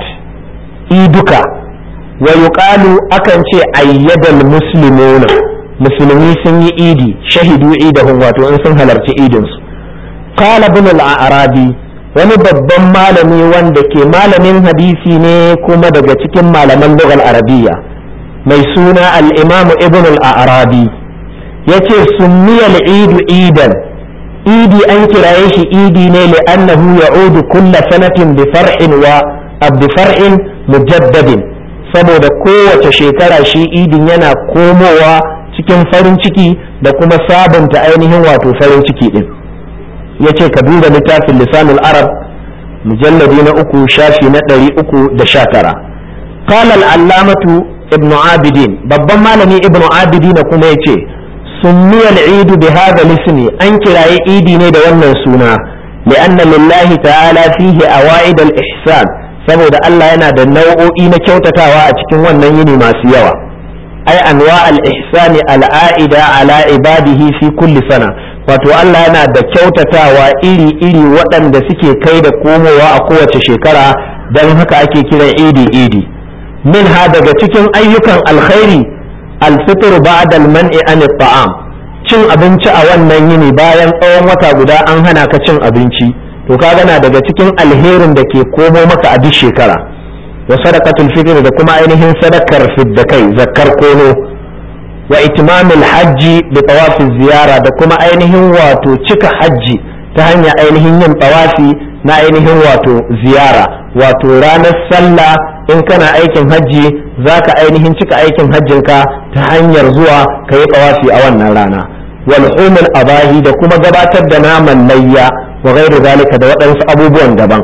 iduka wa yuqalu akan ce ayyadal muslimuna musulmi sun yi idi shahidu idahum wato in sun halarci idin su qala ibn al-arabi wani babban malami wanda ke malamin hadisi ne kuma daga cikin malaman lugal arabiya mai suna al-imam ibn al-arabi yace sunniyal idu idan idi an kiraye shi idi ne li'annahu ya'udu kulla sanatin bi far'in wa bi far'in mujaddadin saboda kowace shekara shi idin yana komowa cikin farin ciki da kuma sabunta ainihin wato farin ciki din yace ka duba littafin lisanul arab mujalladi na uku shafi na ɗari uku da sha tara qala al-allamatu ibnu abidin babban malami ibnu abidin kuma yace سمي العيد بهذا الاسم أنك لا عيدي نيدا wannan suna لأن لله تعالى فيه أوائد الإحسان saboda Allah yana da nau'o'i na kyautatawa a cikin wannan yini masu yawa ai anwa al-ihsani al-a'ida ala ibadihi fi kulli sana wato Allah yana da kyautatawa iri-iri waɗanda suke kai da komowa a kowace shekara don haka ake kiran idi idi min ha daga cikin ayyukan alkhairi alfitr ba'da al-man'i an taam cin abinci a wannan yini bayan tsawon wata guda an hana ka cin abinci to ka gana daga cikin alherin da ke komo maka a duk shekara wa sadaqatul fitr da kuma ainihin sadakar fiddakai zakkar kono wa itmamul hajji bi tawafi ziyara da kuma ainihin wato cika hajji ta hanyar ainihin yin tawafi na ainihin wato ziyara wato ranar sallah in kana aikin hajji za ka ainihin cika aikin hajjinka ta hanyar zuwa ka yi tawafi a wannan rana wal humul abahi da kuma gabatar da naman layya wa ghairu zalika da waɗansu abubuwan daban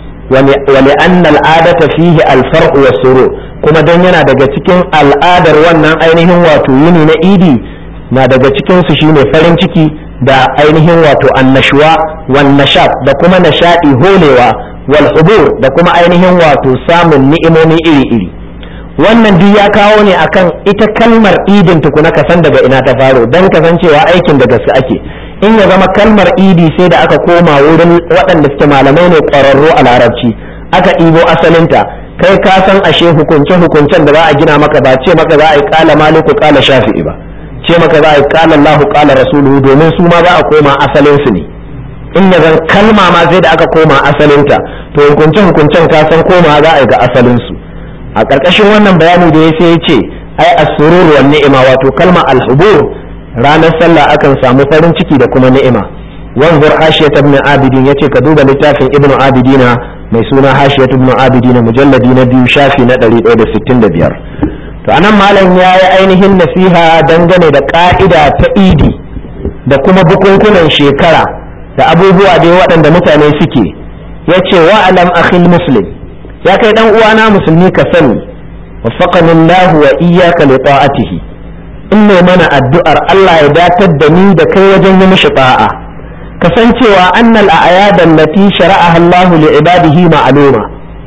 wali anna al'adata fihi alfar'u wa suru kuma dan yana daga cikin al'adar wannan ainihin wato yini na idi na daga cikin su shine farin ciki da ainihin wato annashuwa wan nashat da kuma nashadi holewa wal hubur da kuma ainihin wato samun ni'imomi iri-iri wannan duk ya kawo ne akan ita kalmar idin tukuna ka san daga ina ta faro dan kasancewa aikin da gaske ake in ya zama kalmar idi sai da aka koma wurin waɗanda suke malamai ne ƙwararru a larabci aka ɗibo asalinta kai ka san ashe hukunce hukuncen da za a gina maka ba ce maka za a yi ƙala maliku ƙala shafi'i ba ce maka za a yi ƙala allahu ƙala rasuluhu domin su ma za a koma asalin su ne in ya zan kalma ma sai da aka koma asalinta to hukunce hukuncen ka san koma za a yi ga asalin su a ƙarƙashin wannan bayani da ya sai ya ce ai as-surur wan ni'ima wato kalma al-hubur ranar sallah akan samu farin ciki da kuma ni'ima wanzur hashiyat ibn abidin yace ka duba littafin ibn abidina mai suna hashiyat ibn abidina mujalladi na biyu shafi na 165 to anan malam ya yi ainihin nasiha dangane da ka'ida ta idi da kuma bukunkunan shekara da abubuwa dai waɗanda mutane suke yace wa alam akhil muslim ya kai dan uwana musulmi ka sani waffaqani Allah wa iyyaka li ta'atihi in ne mana addu'ar Allah ya datar da ni da kai wajen yi mishi ta'a kasancewa annal a'yadan lati shara'aha Allah li ibadihi ma'luma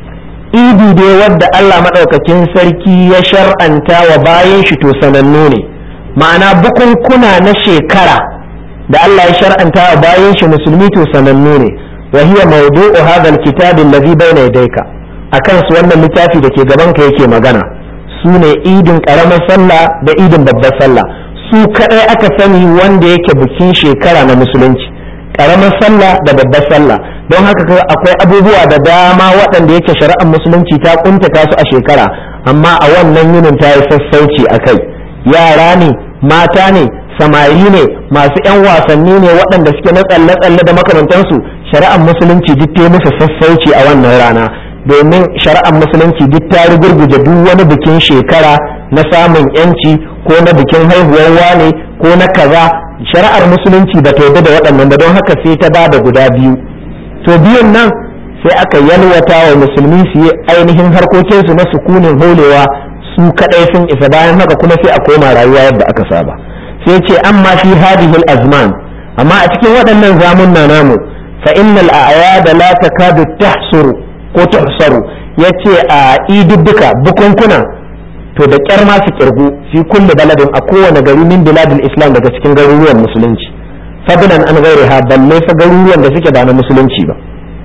idi dai wadda Allah madaukakin sarki ya shar'anta wa bayan shi to sanannu ne ma'ana bukunkuna na shekara da Allah ya shar'anta wa bayan shi musulmi to sanannu ne wa hiya mawdu'u hadha alkitab alladhi bayna yadayka akan su wannan littafi da ke gaban ka yake magana su ne idin karamar sallah da idin babbar sallah su kadai aka sani wanda yake bikin shekara na musulunci karamar sallah da babbar sallah don haka akwai abubuwa da dama waɗanda yake shari'ar musulunci ta kuntata su a shekara amma a wannan yinin ta yi sassauci a kai yara ne mata ne samari ne masu 'yan wasanni ne waɗanda suke na tsalle-tsalle da makamantansu shari'ar musulunci duk ta musu sassauci a wannan rana domin shari'ar musulunci duk ta rugurguje duk wani bikin shekara na samun yanci ko na bikin haihuwar wane ko na kaza shari'ar musulunci ba ta yarda da waɗannan ba don haka sai ta bada guda biyu to biyun nan sai aka yalwata wa musulmi su yi ainihin harkokinsu na sukunin holewa su kadai sun isa bayan haka kuma sai a koma rayuwa yadda aka saba sai ce amma fi hadhihi azman amma a cikin waɗannan zamunna namu fa innal a'yada la takadu tahsuru ko tuhsaru yace a idudduka bukunkuna to da kyar ma su kirgu fi kulli baladin a kowane gari min biladil islam daga cikin garuruwan musulunci fadlan an ghairiha balle fa garuruwan da suke ba na musulunci ba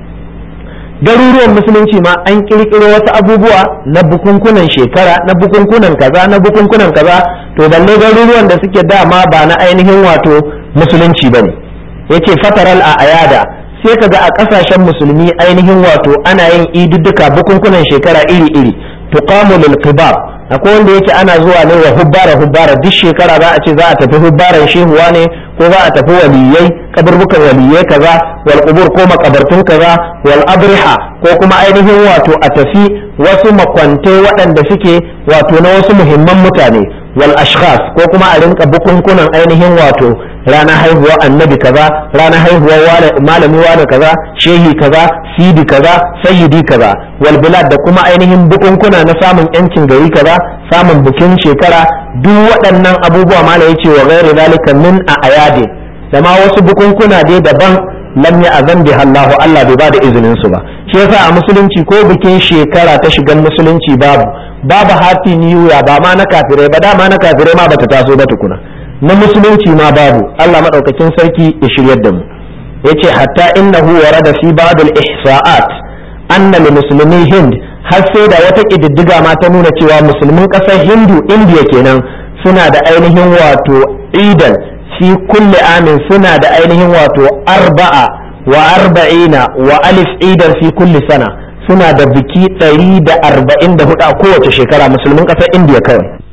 garuruwan musulunci ma an kirkiro wasu abubuwa na bukunkunan shekara na bukunkunan kaza na bukunkunan kaza to balle garuruwan da suke dama ba na ainihin wato musulunci bane yace fataral a ayada sai kaga a kasashen musulmi ainihin wato ana yin idudduka bukunkunan shekara iri-iri tuqamu lil qibab akwai wanda yake ana zuwa ne wa hubbara hubbara duk shekara za a ce za a tafi hubbaran shehuwa ne ko za a tafi waliyai kaburbukan waliyai kaza wal qubur ko makabartun kaza wal abriha ko kuma ainihin wato a tafi wasu makwantai waɗanda suke wato na wasu muhimman mutane wal ashkhas ko kuma a rinka bukunkunan ainihin wato ranar haihuwar annabi kaza ranar haihuwar malami wane kaza shehi kaza sidi kaza sayyidi kaza wal bilad da kuma ainihin bukunkuna na samun yancin gari kaza samun bikin shekara duk waɗannan abubuwa mala yace wa ghairi zalika min a ayadi da ma wasu bukunkuna dai daban lam ya azan bi Allahu Allah bai bada izinin su ba shi yasa a musulunci ko bikin shekara ta shigan musulunci babu babu happy new year ba ma na kafirai ba dama na kafirai ma bata taso ba tukuna na musulunci ma babu Allah madaukakin sarki ya shiryar da mu yace hatta innahu warada fi ba'd al-ihsa'at anna lil muslimi hind har sai da wata kididdiga ma ta nuna cewa musulmin kasar hindu indiya kenan suna da ainihin wato idan fi kulli amin suna da ainihin wato arba'a wa arba'ina wa alif idan fi kulli sana suna da biki 144 a kowace shekara musulmin kasar indiya kawai